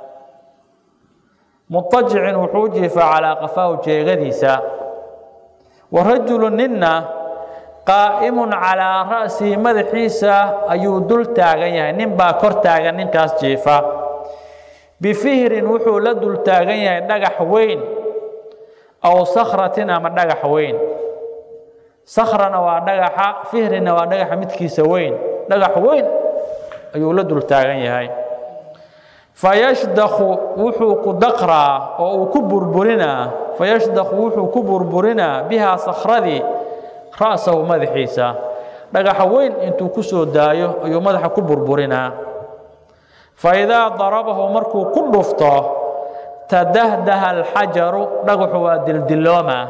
muطajicin wuxuu u jiifaa calىa qafaahu jeegadiisa wa rajulu ninna qaa'imun calىa ra'sihi madaxiisa ayuu dul taagan yahay nin baa kor taagan ninkaas jiifa bifihrin wuxuu la dul taagan yahay dhagax weyn aw sakratin ama dhagax weyn sakrana waa dhagaxa fihrina waa dhagaxa midkiisa weyn dhagax weyn ayuu la dul taagan yahay fayashdakhu wuxuu ku daqraa oo uu ku burburinaa fayashdakhu wuxuu ku burburinaa bihaa sakradii ra'sahu madaxiisa dhagaxa weyn intuu ku soo daayo ayuu madaxa ku burburinaa faidaa darabahu markuu ku dhufto tadahdaha alxajaru dhagaxu waa dildiloomaa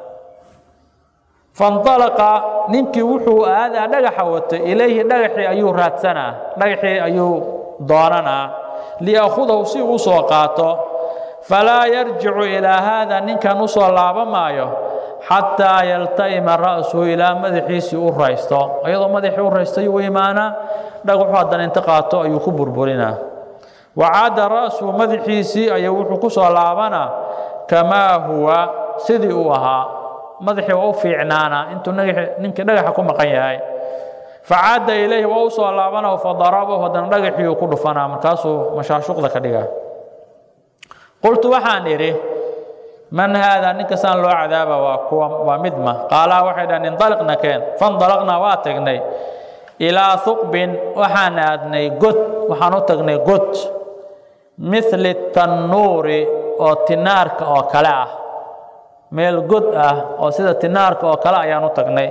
faاnطalaqa ninkii wuxuu aadaa dhagaxa watay ilayhi dhagaxii ayuu raadsanaa dhagaxii ayuu doonanaa liyaakhudahu si uu soo qaato falaa yarjicu ilaa haada ninkan u soo laaba maayo xataa yalta'ima ra'suhu ilaa madaxiisii u raysto iyadoo madaxii u raystay u imaanaa dhagaxu haddana inta qaato ayuu ku burburinaa wacaada ra'suhu madaxiisii ayuu wuxuu ku soo laabanaa kamaa huwa sidii uu ahaa madaxii waa u fiicnaanaa intuu ninkii dhagaxa ku maqan yahay facaada ilayhi waa u soo laabana fadarabahu haddana dhagaxii uu ku dhufanaa markaasuu mashaashuqda ka dhiga qultu waxaan idhi man haadaa ninka saan loo cadaaba waa kuwa waa midma qaalaa waxay dhahan indaliqna keen fandalaqnaa waa tagnay ilaa huqbin waxaan aadnay god waxaan u tagnay god mithli tannuuri oo tinaarka oo kale ah meel god ah oo sida tinaarka oo kale ayaan u tagnay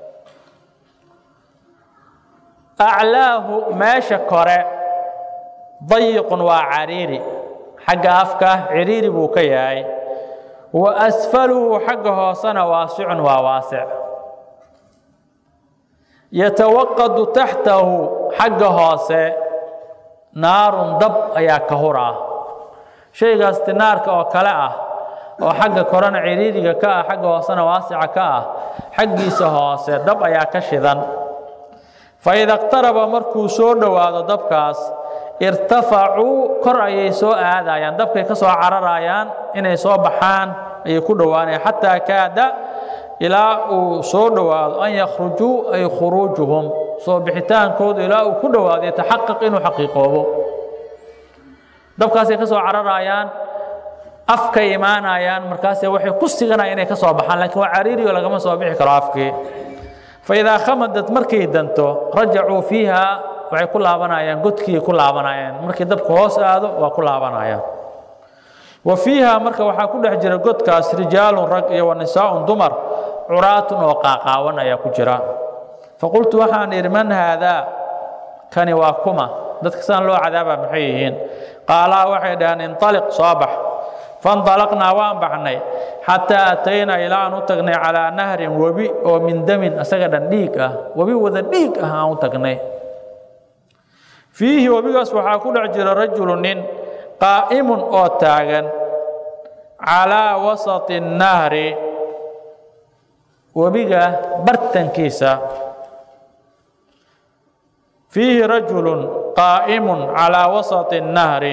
aclaahu meesha kore dayiqun waa cariiri xagga afka ciriiri buu ka yahay wa asfaluhu xagga hoosena waasicun waa waasic yatawaqadu taxtahu xagga hoose naarun dab ayaa ka huraa shaygaas tinaarka oo kale ah oo xagga korena ciriiriga ka ah xagga hoosena waasica ka ah xaggiisa hoose dab ayaa ka shidan faida اqtaraba markuu soo dhowaado dabkaas irtafacuu kor ayay soo aadayaan dabkay ka soo cararayaan inay soo baxaan ayay ku dhowaanayaan xataa kaada ilaa uu soo dhowaado an yakhrujuu ay khuruujuhum soo bixitaankoodu ilaa uu ku dhowaado yataxaqaq inuu xaqiiqoobo dabkaasay ka soo cararayaan afkay imaanayaan markaase waxay ku siganayaan inay ka soo baxaan lakiin waa cariiriyo lagama soo bixi karo afkii faidaa khamadat markay danto rajacuu fiiha waxay ku laabanayaan godkiiay ku laabanayaan markii dabku hoos aado waa ku laabanayaan wa fiiha marka waxaa ku dhex jira godkaas rijaalun rag iyo wa nisaaun dumar curaatun oo qaaqaawan ayaa ku jira faqultu waxaan idhi man haadaa kani waa kuma dadka saan loo cadaaba maxay yihiin qaalaa waxay dhaheen inطaliq soo bax faاnطalaqnaa waan baxnay xataa ataynaa ilaa aan u tagnay calىa nahrin webi oo min damin asaga dhan dhiig ah webi wada dhiig ah aan u tagnay fiihi webigaas waxaa ku dhex jira rajulu nin qaa'imun oo taagan calىa wasaطi الnahri webiga bartankiisa fiihi rajulu qaa'imun calىa wasaطi الnahri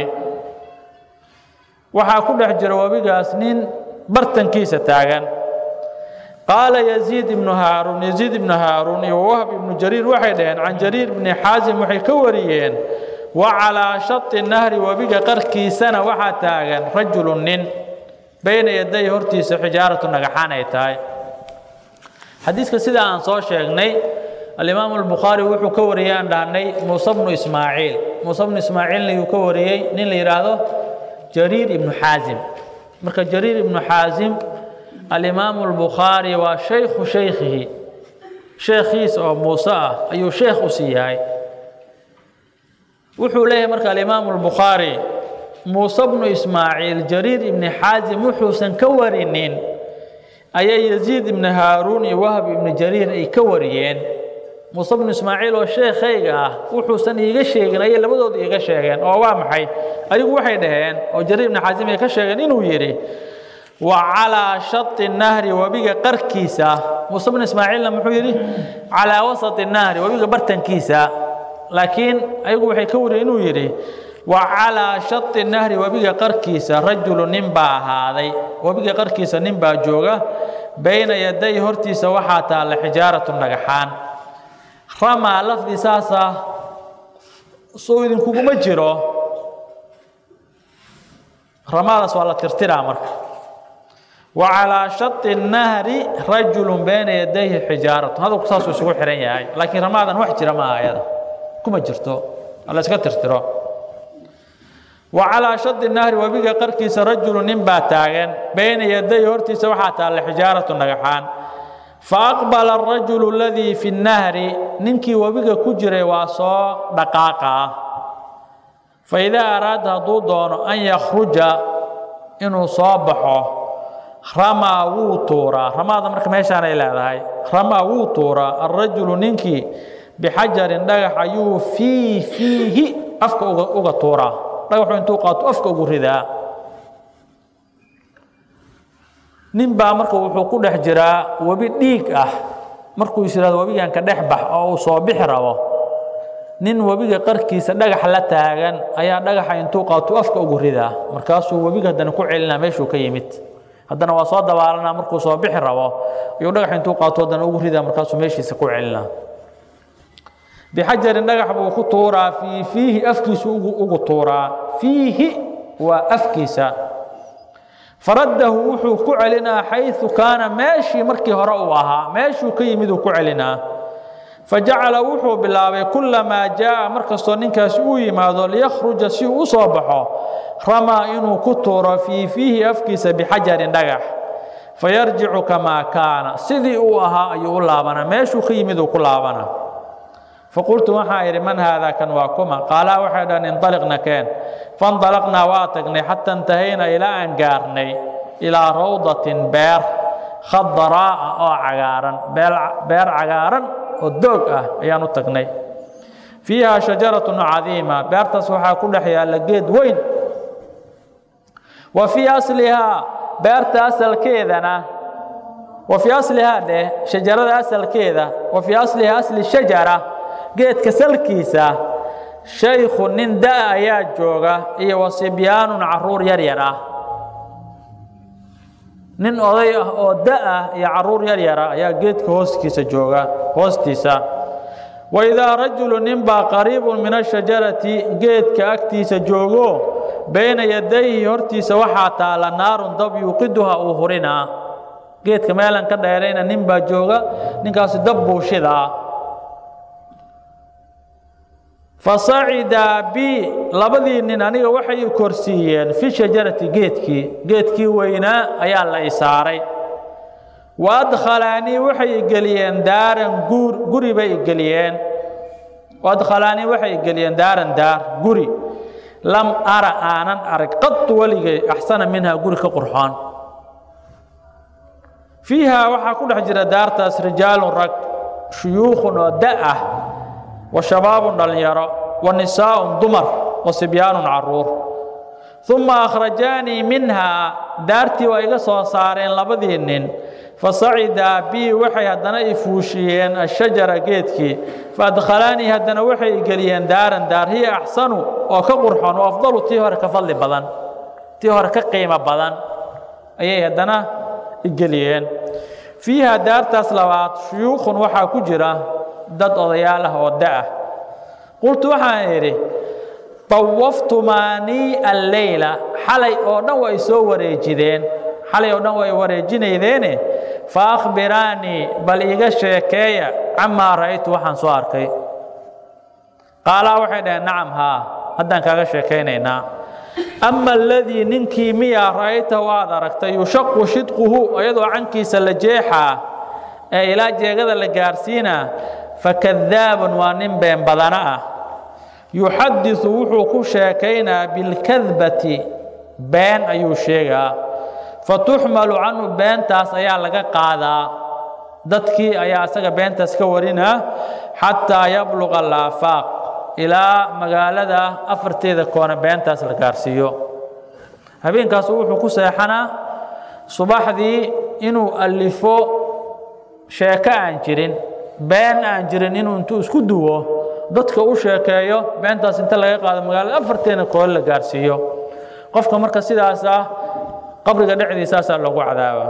waxaa ku dhex jira webigaas nin bartankiisa taagan qaala yaziid ibnu haaruun yaziid ibnu haaruun iyo wahb ibnu jariir waxay dhaheen can jariir ibni xaasim waxay ka wariyeen wa calaa shati nahri webiga qarkiisana waxaa taagan rajulu nin bayna yaday hortiisa xijaaratu dhagaxaan ay tahay xadiiska sida aan soo sheegnay alimaamu albukhaari wuxuu ka wariyey aan dhahnay muuse bnu ismaaciil muuse bnu ismaaciilna yuu ka wariyey nin la yidhaahdo jariir ibnu xaasim marka jariir ibnu xaasim alimaamu albukhaari waa shaykhu shaykhihi sheekhiisa oo muuse ah ayuu sheekh u sii yahay wuxuu leeyahay marka alimaamu albukhaari muuse bnu ismaaciil jariir ibni xaasim wuxuusan ka warinin ayay yaziid ibni haaruun iyo wahb ibni jariir ay ka wariyeen muuse bnu ismaaciil oo sheekhayga ah wuxuusan iiga sheegin ayay labadooda iiga sheegeen oo waa maxay adigu waxay dhaheen oo jariir ibni xaasim ay ka sheegeen inuu yidhi wa calaa shati nahri webiga qarkiisa muuse bnu ismaaciilna muxuu yidhi calaa wasati nahri webiga bartankiisa laakiin ayagu waxay ka wariyeen inuu yidhi wa calaa shati nahri webiga qarkiisa rajulu nin baa ahaaday webiga qarkiisa nin baa jooga bayna yaday hortiisa waxaa taalla xijaaratu dhagaxaan ramaa lafdi saasa soo idinkuguma jiro ramaadaas waa la tirtiraa marka wa calaa shati nahri rajulu bayna yadayhi xijaaratu hadalku saasuu isugu xihan yahay laakiin ramaadan wax jira maaha ayada kuma jirto la iska tirtiro wa calaa shadi nahri webiga qarkiisa rajulu nin baa taagan bayna yaday hortiisa waxaa taalla xijaaratu dhagaxaan fa aqbala arajulu aladii fi nnahri ninkii webiga ku jiray waa soo dhaqaaqaa fa idaa araada hadduu doono an yakhruja inuu soo baxo ramaa wuu tuuraa ramaada marka meeshaanay leedahay ramaa wuu tuuraa alrajulu ninkii bixajarin dhagax ayuu fii fiihi afka uga tuuraa dhagaxu intuu qaato afka ugu ridaa nin baa marka wuxuu ku dhex jiraa webi dhiig ah markuu is yihahdo webigan ka dhex bax oo uu soo bixi rabo nin webiga qarkiisa dhagax la taagan ayaa dhagaxa intuu qaato afka ugu ridaa markaasuu webiga haddana ku celinaa meeshuu ka yimid haddana waa soo dabaalanaa markuu soo bixi rabo ayuu dhagax intuu qaato haddana ugu ridaa markaasuu meeshiisa ku celinaa bixajarin dhagax buu ku tuuraa fii fiihi afkiisu ugu tuuraa fiihi waa afkiisa faraddahu wuxuu ku celinaa xayثu kaana meeshii markii hore uu ahaa meeshuu ka yimid uu ku celinaa fajacala wuxuu bilaabay kulamaa jaaءa markastoo ninkaasi uu yimaado liyakhruja si uu u soo baxo ramaa inuu ku tuuro fii fiihi afkiisa bixajarin dhagax fayarjicu kamaa kaana sidii uu ahaa ayuu u laabanaa meeshuu ka yimid uu ku laabanaa faqultu waxaa idhi man haadaa kan waa kuma qaalaa waxay dhahan indaliqna keen faindalaqnaa waa tagnay xata intahayna ilaa aan gaarnay ilaa rawdatin beer khadaraa'a oo cagaaran beer cagaaran oo doog ah ayaan u tagnay fiiha shajaratun cadiima beertaas waxaa ku dhex yaalla geed weyn wa fii aslihaa beerta asalkeedana wa fii aslihaa dheh shajarada asalkeeda wa fii aslihaa asli shajara geedka salkiisa shaykhu nin da' ayaa jooga iyo wa sibyaanun caruur yar yar ah nin oday ah oo da' ah iyo caruur yar yara ayaa geedka hooskiisa jooga hoostiisa wa idaa rajulu ninbaa qariibun min ashajarati geedka agtiisa joogo bayna yadayhi hortiisa waxaa taala naarun dab yuuqiduha uu hurinaa geedka meelan ka dheerayna nin baa jooga ninkaasi dab buu shidaa fasacidaa bi labadii nin aniga waxay korsiiyeen fi shajarati geedkii geedkii weynaa ayaa la isaaray wa adkhalaanii waxay geliyeen daaran guur guri bay geliyeen adkhalaanii waxay geliyeen daaran daar guri lam ara aanan arag qadtu weligay axsana minhaa guri ka qurxoon fiihaa waxaa ku dhex jira daartaas rijaalun rag shuyuukhun oo da ah wa shabaabun dhallinyaro wa nisaa'un dumar wa sibyaanun caruur uma akhrajaanii minhaa daartii waa iga soo saareen labadii nin fasacidaa bii waxay haddana i fuushiyeen ashajara geedkii faadkhalaanii haddana waxay geliyeen daaran daar hiya axsanu oo ka qurxoon oo afdalu tii hore ka fadli badan tii hore ka qiimo badan ayay haddana igeliyeen fiiha daartaas labaad shuyuukhun waxaa ku jira dad odayaal ah oo da-ah qultu waxaan idhi dawaftumaanii alleyla xalay oo dhan way soo wareejideen xalay oo dhan way wareejinaydeene fa akhbiraanii bal iiga sheekeeya camaa ra'aytu waxaan soo arkay qaalaa waxay dhaheen nacam haa haddaan kaaga sheekaynaynaa ama aladii ninkii miyaa ra'aytahu aad aragtay yushaqu shidquhu iyadoo cankiisa la jeexaa ee ilaa jeegada la gaarsiinaa fakadaabun waa nin been badana ah yuxadiثu wuxuu ku sheekaynaa bilkadbati been ayuu sheegaa fatuxmalu canhu beentaas ayaa laga qaadaa dadkii ayaa isaga beentaas ka warinaa xataa yabluqa alaafaaq ilaa magaalada afarteeda koona beentaas la gaarsiiyo habeenkaasu wuxuu ku seexanaa subaxdii inuu alifo sheeko aan jirin been aan jirin inuu intuu isku duwo dadka u sheekeeyo beentaas inta laga qaado magaalada afarteena koole la gaarsiiyo qofka marka sidaas ah qabriga dhexdiisaasaa loogu cadaaba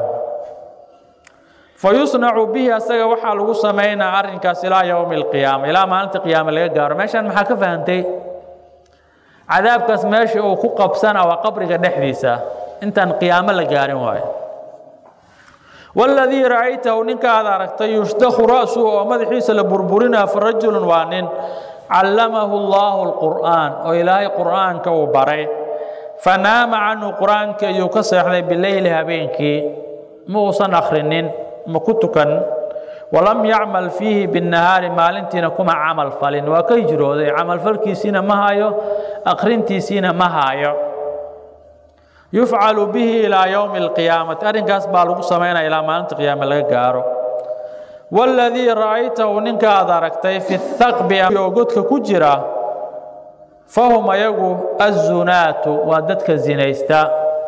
fayusnacu bihi asaga waxaa lagu samaynaa arrinkaas ilaa yowmi alqiyaama ilaa maalinta qiyaame laga gaaro meeshaan maxaa ka fahantay cadaabkaas meesha uu ku qabsana waa qabriga dhexdiisa intaan qiyaamo la gaarin waayo waladii ra'aytahu ninka aad aragtay yushdaku ra'suhu oo madaxiisa la burburinaa fa rajulun waa nin callamahu allaahu alqur'aan oo ilaahay qur'aanka uu baray fanaama canhu qur'aankii ayuu ka seexday bileyli habeenkii ma uusan akhrinin ma ku tukan walam yacmal fiihi binnahaari maalintiina kuma camal falin waa ka hijrooday camalfalkiisiina ma hayo akhrintiisiina ma hayo yufcalu bihi ilaa yowmi alqiyaamati arrinkaas baa lagu samaynaya ilaa maalinta qiyaame laga gaaro waladii ra'aytahu ninka aad aragtay fi thaqbi oo godka ku jira fahum ayagu azunaatu waa dadka zinaysta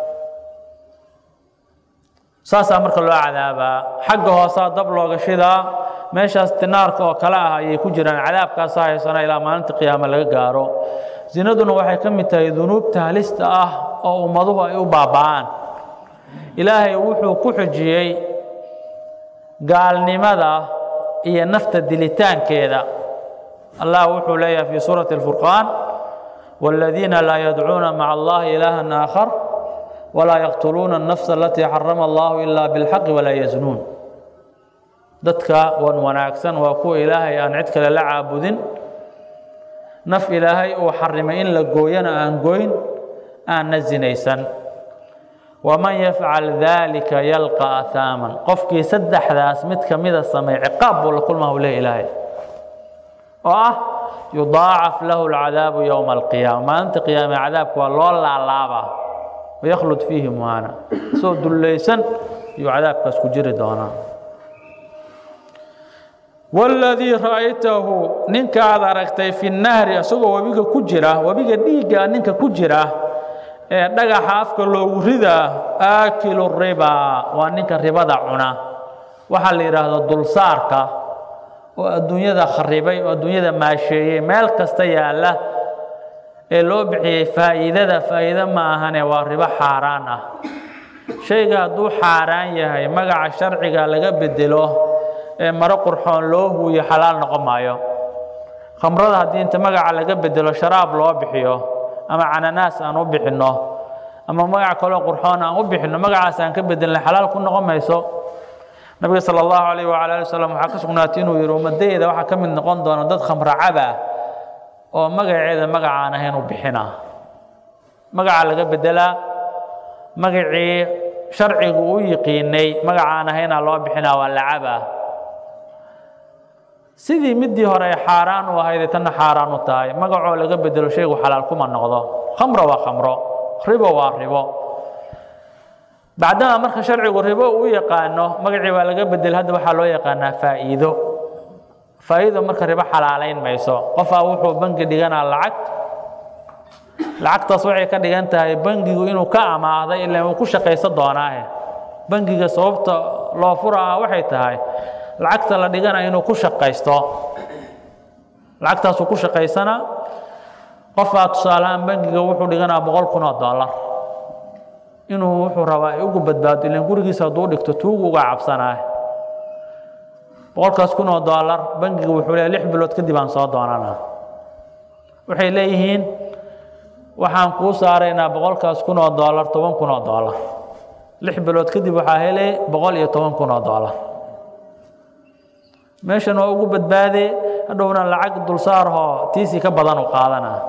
saasaa marka loo cadaabaa xagga hoosaa dab looga shidaa meeshaas tinaarka oo kale ah ayay ku jiraan cadaabkaasa haysana ilaa maalinta qiyaame laga gaaro zinaduna waxay ka mid tahay dunuubta halista ah oo ummaduhu ay u baaba'aan ilaahay wuxuu ku xujiyey gaalnimada iyo nafta dilitaankeeda allah wuxuu leeyahay fii suurati اlfurqaan wاladiina laa yadcuuna maca allahi ilaahan aakhar walaa yaqtuluuna الnafsa alatii xarama allahu ila biاlxaqi walaa yaznuun dadka wan wanaagsan waa kuwa ilaahay aan cid kale la caabudin naf ilaahay uu xarimay in la gooyana aan goyn aanna zinaysan waman yafcal daalika yalqa ahaaman qofkii saddexdaas mid ka mida sameey ciqaab buu la kulmaa u leh ilaahay oo ah yudaacaf lahu alcadaabu yowma alqiyaama maalinta qiyaame cadaabka waa loo laalaabaa wayakhlud fiihi muhaana isoo dullaysan ayuu cadaabkaas ku jiri doonaa waladii ra'aytahu ninka aad aragtay fi nahri isagoo webiga ku jira webiga dhiigga ninka ku jira ee dhagaxa afka loogu ridaa aakilu riba waa ninka ribada cuna waxaa la yidhaahdo dulsaarka oo adduunyada kharibay oo adduunyada maasheeyey meel kasta yaalla ee loo bixiyey faa'iidada faa'iido ma ahane waa ribo xaaraan ah shayga hadduu xaaraan yahay magaca sharciga laga bedelo ee maro qurxoon loo huuyo xalaal noqon maayo khamrada haddii inta magaca laga bedelo sharaab loo bixiyo ama cananaas aan u bixinno ama magac kaloo qurxoon aan u bixinno magacaas aan ka bedelnay xalaal ku noqon mayso nabiga sala allahu calayh wacala ali wasalam waxaa ka sugnaatay inuu yidhi ummadayda waxaa ka mid noqon doona dad khamro caba oo magaceeda magacaan ahayn u bixina magaca laga bedelaa magacii sharcigu u yiqiinay magacaan ahaynaa loo bixinaa waa lacaba sidii midii hore ay xaaraan u ahaydee tanna xaaraan u tahay magacoo laga bedelo shaygu xalaal kuma noqdo khamro waa khamro ribo waa ribo bacdama marka sharcigu ribo uu yaqaano magacii waa laga bedel hadda waxaa loo yaqaanaa faa'iido faa'iido marka ribo xalaalayn mayso qofaa wuxuu bangi dhiganaa lacag lacagtaas waxay ka dhigan tahay bangigu inuu ka amaahday ilaa uu ku shaqaysan doonaahe bangiga sababta loo furaa waxay tahay lacagta la dhigana inuu ku shaqaysto lacagtaasuu ku shaqaysana qofaa tusaalahaan bangiga wuxuu dhiganaa boqol kun oo dollar inuu wuxuu rabaa ay ugu badbaado ilan gurigiisa hadduu dhigto tuugu uga cabsanaa boqolkaas kun oo doolar bangiga wuxuu leeyahay lix bilood kadib aan soo doonanaa waxay leeyihiin waxaan kuu saaraynaa boqolkaas kun oo doolar toban kun oo doolar lix bilood kadib waxaa helay boqol iyo toban kun oo doolar meeshan waa ugu badbaadee hadhowna lacag dulsaarhoo tiisii ka badan u qaadanaa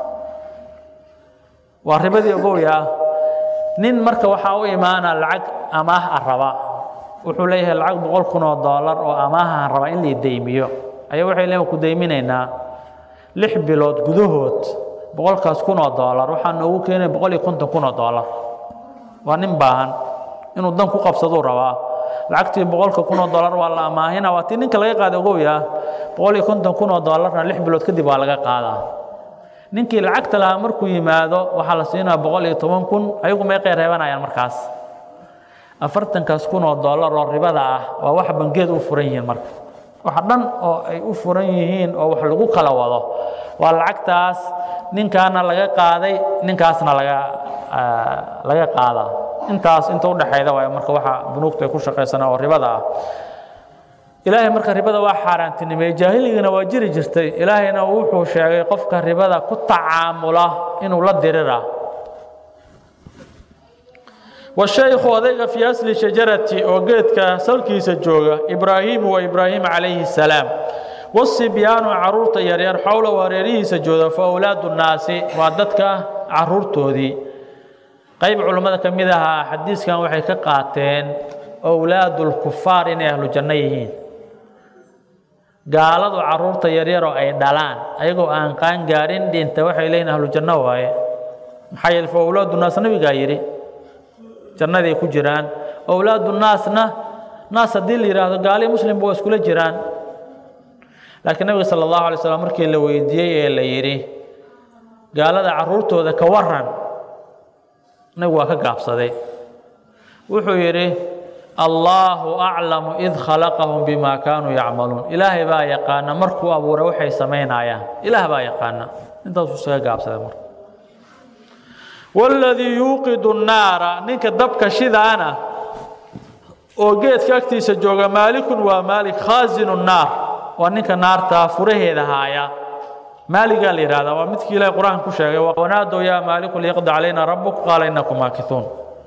waa ribadii ogowya nin marka waxaa u imaana lacag amaah a raba wuxuu leeyahay lacag boqol kun oo doolar oo amaahaan raba in la deymiyo ayaa waxay leeyihin ku deyminaynaa lix bilood gudahood boqolkaas kun oo doolar waxaa noogu keenaya boqol iyo konton kun oo doolar waa nin baahan inuu dan ku qabsaduu rabaa lacagtii boqolka kun oo doolar waa la amaahina waa tii ninka laga qaada ogowya boqol iyo konton kun oo doolarna lix bilood kadib waa laga qaadaa ninkii lacagta lahaa markuu yimaado waxaa la siinaa boqol iyo toban kun ayagu meeqay reebanayaan markaas afartankaas kun oo doolar oo ribada ah waa wax bangeed u furan yihiin marka wax dhan oo ay u furan yihiin oo wax lagu kala wado waa lacagtaas ninkaana laga qaaday ninkaasna laga laga qaadaa intaas inta udhexayda waay marka waxa bunuugta ay ku shaqaysanaa oo ribada ah ilaahay marka ribada waa xaaraantinimeeyey jaahiligana waa jiri jirtay ilaahayna wuxuu sheegay qofka ribada ku tacaamula inuu la dirira washaykhu odayga fii asli shajarati oo geedka salkiisa jooga ibraahiimu waa ibraahim calayhi salaam wasibyaanu caruurta yaryar xowla wareerihiisa jooga fa awlaadu nnaasi waa dadka caruurtoodii qayb culummada ka mid ahaa xadiiskan waxay ka qaateen owlaadulkufaar inay ahlu janno yihiin gaaladu caruurta yaryaroo ay dhalaan ayagoo aan qaan gaarin dhinta waxay leeyihin ahlu janno waaye maxaa yeele fa owlaadu naas nabigaa yidhi jannaday ku jiraan owlaadu naasna naas haddii la yidhaahdo gaali muslimba waa iskula jiraan laakiin nabiga sala allahu alay slam markii la weydiiyey ee la yidhi gaalada caruurtooda ka waran nabigu waa ka gaabsaday wuxuu yidhi allaahu aclamu id khalaqahum bima kaanuu yacmaluun ilaahay baa yaqaana markuu abuuray waxay samaynayaan ilaah baa yaqaana intaasuu isaga gaabsaday marka waladii yuuqidu nnaara ninka dabka shidaana oo geedka agtiisa jooga maalikun waa maalik khaasinu nnaar waa ninka naarta furaheeda haaya maaligaa la yihahdaa waa midkii ilahay qur-aanka ku sheegay wanaadow yaa maaliku liyaqdi calayna rabuk qaala inakum maakisuun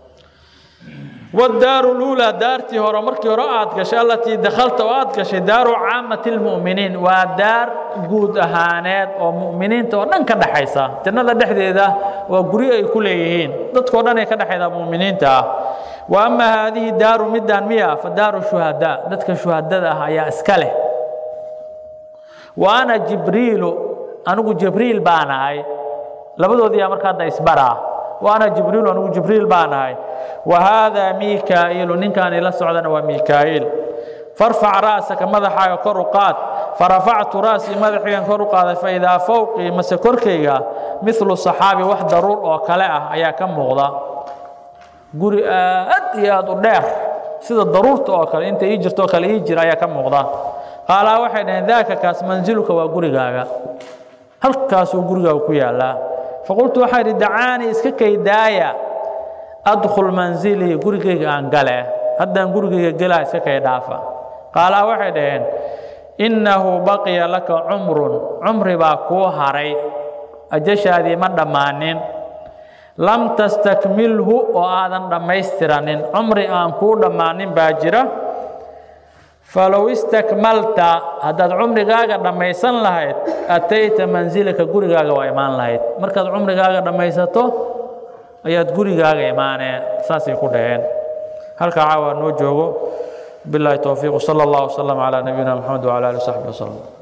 wadaaru luulaa daartii hore markii hore aad gashay allatii dakhalta oo aad gashay daaru caamati lmu'miniin waa daar guud ahaaneed oo mu'miniinta oo dhan ka dhexaysa jannada dhexdeeda waa guryo ay ku leeyihiin dadkao dhan ay ka dhexaydaa mu'miniinta ah wa ama haadihi daaru midaan miya fa daaru shuhadaa dadka shuhadada ah ayaa iska leh wa ana jibriilu anigu jibriil baan ahay labadoodiyaa marka hadda isbaraa wa ana jibriilu anigu jibriil baan ahay wa haadaa miikaa'iilu ninkaan ila socdana waa miikaa'iil farfac ra'saka madaxaaga kor u qaad farafactu ra'sii madaxigan kor u qaaday faidaa fowqii mase korkayga midlu saxaabi wax daruur oo kale ah ayaa ka muuqda guri aad iyo aad u dheer sida daruurta oo kale inta ii jirto oo kale ii jira ayaa ka muuqda qaalaa waxay dhaheen daaka kaas mansiluka waa gurigaaga halkaasuu gurigaaga ku yaallaa faqultu waxaa idhi dacaanii iska kaydaaya adkhul manzilii gurigayga aan gale haddaan gurigayga gelaa iska kay dhaafa qaalaa waxay dhaheen innahu baqiya laka cumrun cumri baa kuu haray ajashaadii ma dhammaanin lam tastakmilhu oo aadan dhammaystiranin cumri aan kuu dhammaanin baa jira falow istakmalta haddaad cumrigaaga dhammaysan lahayd atayta mansilaka gurigaaga waa imaan lahayd markaad cumrigaaga dhammaysato ayaad gurigaaga imaaneen saasay ku dhaheen halkaa caawa noo joogo bilaahi towfiiq sala allah wasalam calaa nabiyina moxamed wcala ali w saxbi wasalam